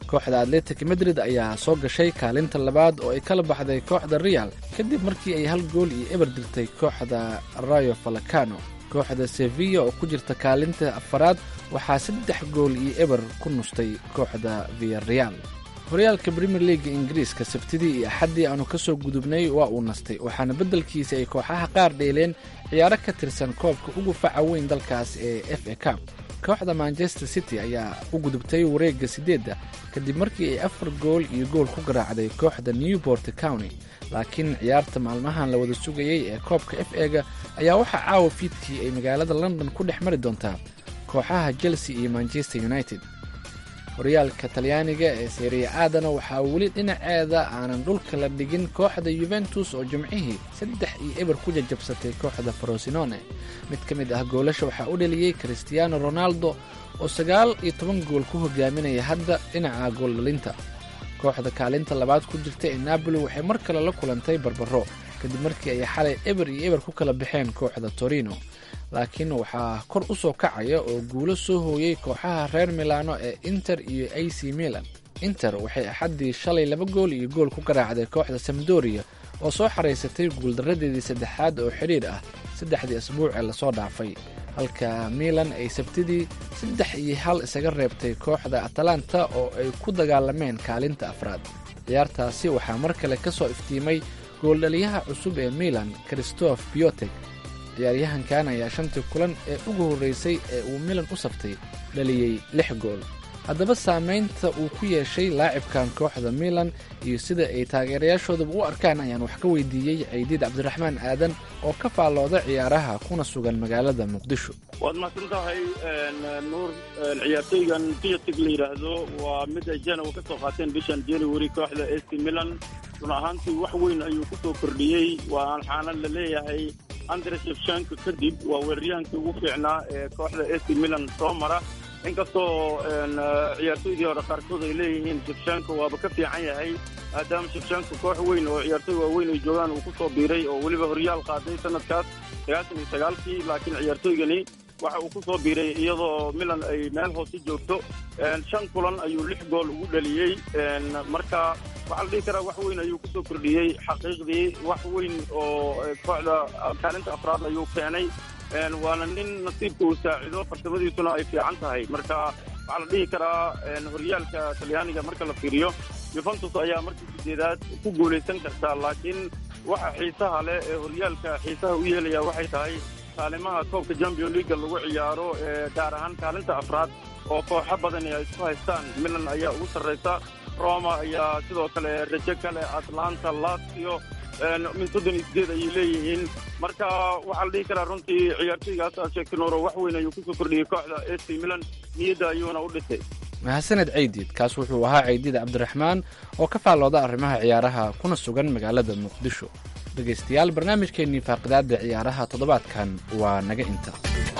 kooxda atletic madrid ayaa soo gashay kaalinta labaad oo ay kala baxday kooxda real kadib markii ay hal gool iyo eber dirtay kooxda rayo falacano kooxda sevilla oo ku jirta kaalinta afaraad waxaa saddex gool iyo eber ku nustay kooxda viareal horyaalka premier leaga ingiriiska sabtidii iyo axaddii aanu ka soo gudubnay waa uu nastay waxaana beddelkiisa ay kooxaha qaar dheeleen ciyaaro ka tirsan koobka ugu faca weyn dalkaas ee f a cup kooxda manchester city ayaa u gudubtay wareegga siddeedda kadib markii ay afar gool iyo gool ku garaacday kooxda newport county laakiin ciyaarta maalmahan la wada sugayey ee koobka f ega ayaa waxaa caawa fiidkii ay magaalada london ku dhex mari doontaa kooxaha chelsea iyo manchester united horyaalka talyaaniga ee seriya aadana waxaa weli dhinaceeda aanan dhulka la dhigin kooxda yuventus oo jimcihii saddex iyo eber ku jajabsatay kooxda farosinone mid ka mid ah goolasha waxaa u dhaliyey christiano ronaldo oo sagaal iyo toban gool ku hogaaminaya hadda dhinaca gooldhalinta kooxda kaalinta labaad ku jirta ee napoli waxay mar kale la kulantay barbaro kadib markii ay xalay eber iyo eber ku kala baxeen kooxda torino laakiin waxaa kor u soo kacaya oo guulo soo hooyey kooxaha reer milano ee inter iyo a c milan inter waxay axaddii shalay laba gool iyo gool ku garaacday kooxda samdoria oo soo xaraysatay guuldaradeedii saddexaad oo xidhiir ah saddexdii asbuuc ee lasoo dhaafay halka milan ay sabtidii saddex iyo hal isaga reebtay kooxda atalanta oo ay ku dagaalameen kaalinta afraad ciyaartaasi waxaa mar kale ka soo iftiimay gooldhaliyaha cusub ee milan christoph biotek ciyaaryahankan ayaa shantii kulan ee ugu horreysay ee uu milan u saftay dhaliyey lix gool haddaba saamaynta uu ku yeeshay laacibkan kooxda milan iyo sida ay taageerayaashooduba u arkaan ayaan wax ka weydiiyey caydiid cabdiraxmaan aadan oo ka faallooda ciyaaraha kuna sugan magaalada muqdisho waad mahadsan tahay nuur ciyaartooygan biyatig la yidhaahdo waa mid ay janowa ka soo qaateen bishan january kooxda ac milan run ahaantii wax weyn ayuu ku soo kordhiyey waxaana la leeyahay andre shefshanko kadib waa weeraryahankii ugu fiicnaa ee kooxda ac milan soo mara inkastoo ciyaartooydii hore qaarkood ay leeyihiin shefshanko waaba ka fiican yahay maadaama shefshanko koox weyn oo ciyaartooy waaweyn ay joogaan uu ku soo biiray oo weliba horyaal qaaday sanadkaas sagaashan iyo sagaalkii laakiin ciyaartooygani waxa uu ku soo biiray iyadoo milan ay meel hoose joogto shan kulan ayuu lix gool ugu dhaliyey marka waxaa la dhihi karaa wax weyn ayuu kusoo kordhiyey xaqiiqdii wax weyn oo kooxda kaalinta afraad ayuu keenay waana nin nasiibka uu saacido farsamadiisuna ay fiican tahay marka waxaa la dhihi karaa horyaalka talyaaniga marka la fiiriyo yuventus ayaa markii sideedaad ku guulaysan kartaa laakiin waxa xiisaha leh ee horyaalka xiisaha u yeelaya waxay tahay kaalimaha koobka champion leaga lagu ciyaaro ee gaar ahaan kaalinta afraad oo kooxo badani ay isku haystaan milan ayaa ugu sarraysa roma ayaa sidoo kale rajo kale atlanta lazio min soddon iyo sideed ayay leeyihiin marka waxaa la dhihi karaa runtii ciyaartooygaas aad sheegtay nooro wax weyn ayuu kusoo kordhiyey kooxda ac milan niyadda ayuuna u dhisay mahadsaned caydiid kaas wuxuu ahaa caydiid cabdiraxmaan oo ka faallooda arrimaha ciyaaraha kuna sugan magaalada muqdisho dhegaystayaal barnaamijkeennii faaqidaadda ciyaaraha toddobaadkan waa naga inta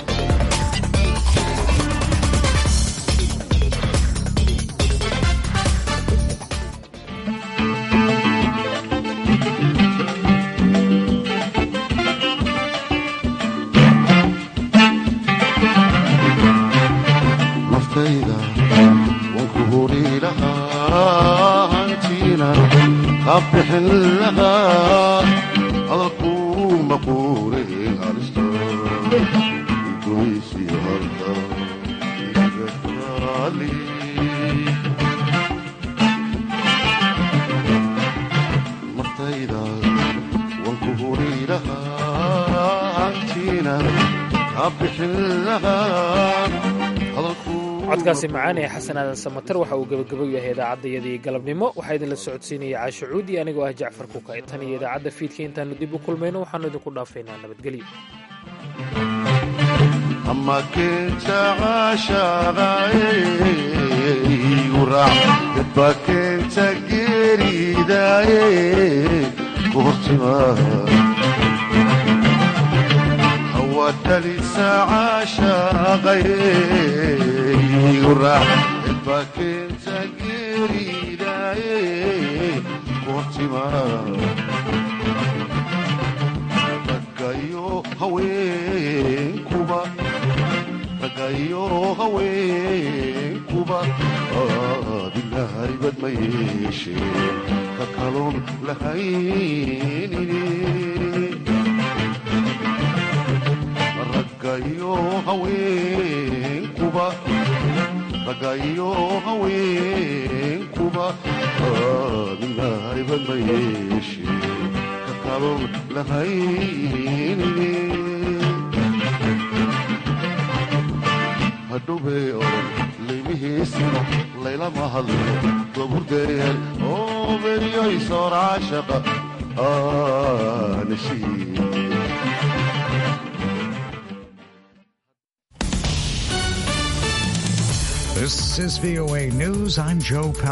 naftayda waan ku huri lahaa hantiina qabbixin lahaa hadalkuu maquure halista dumaysi halka iga taali naftayda waan ku huri lahaa hantiina qabbixin lahaa codkaasi macaan ee xasan aadan samatar waxa uu gebagabo yahay idaacaddayadii galabnimo waxaa idinla socodsiinaya caasho cuudi anigoo ah jacfar kuka tan iyo idaacadda fiidka intaannu dib u kulmayno waxaannu idinku dhaafaynaa nabadgelyo ama keenta caashaqaayuraac dadba keenta geeridaaye ku hortimaa hawadhalisa caashaqayraac dadba keenta geeridaaye ku hortimaa ragayo haweenkuba ragayo haweenkuba abilaha ma yeesheen ka kaloon lahaynini raggayo haweenkuba raggayo haweenkuba midnaayban ma yeesheen ka kaloon lahaynini hadhowbay oran laymihiisino laylama hadlo goburgeel oo beriyoy sooraashaqa aanashii This is VOA News. I'm Joe Powell.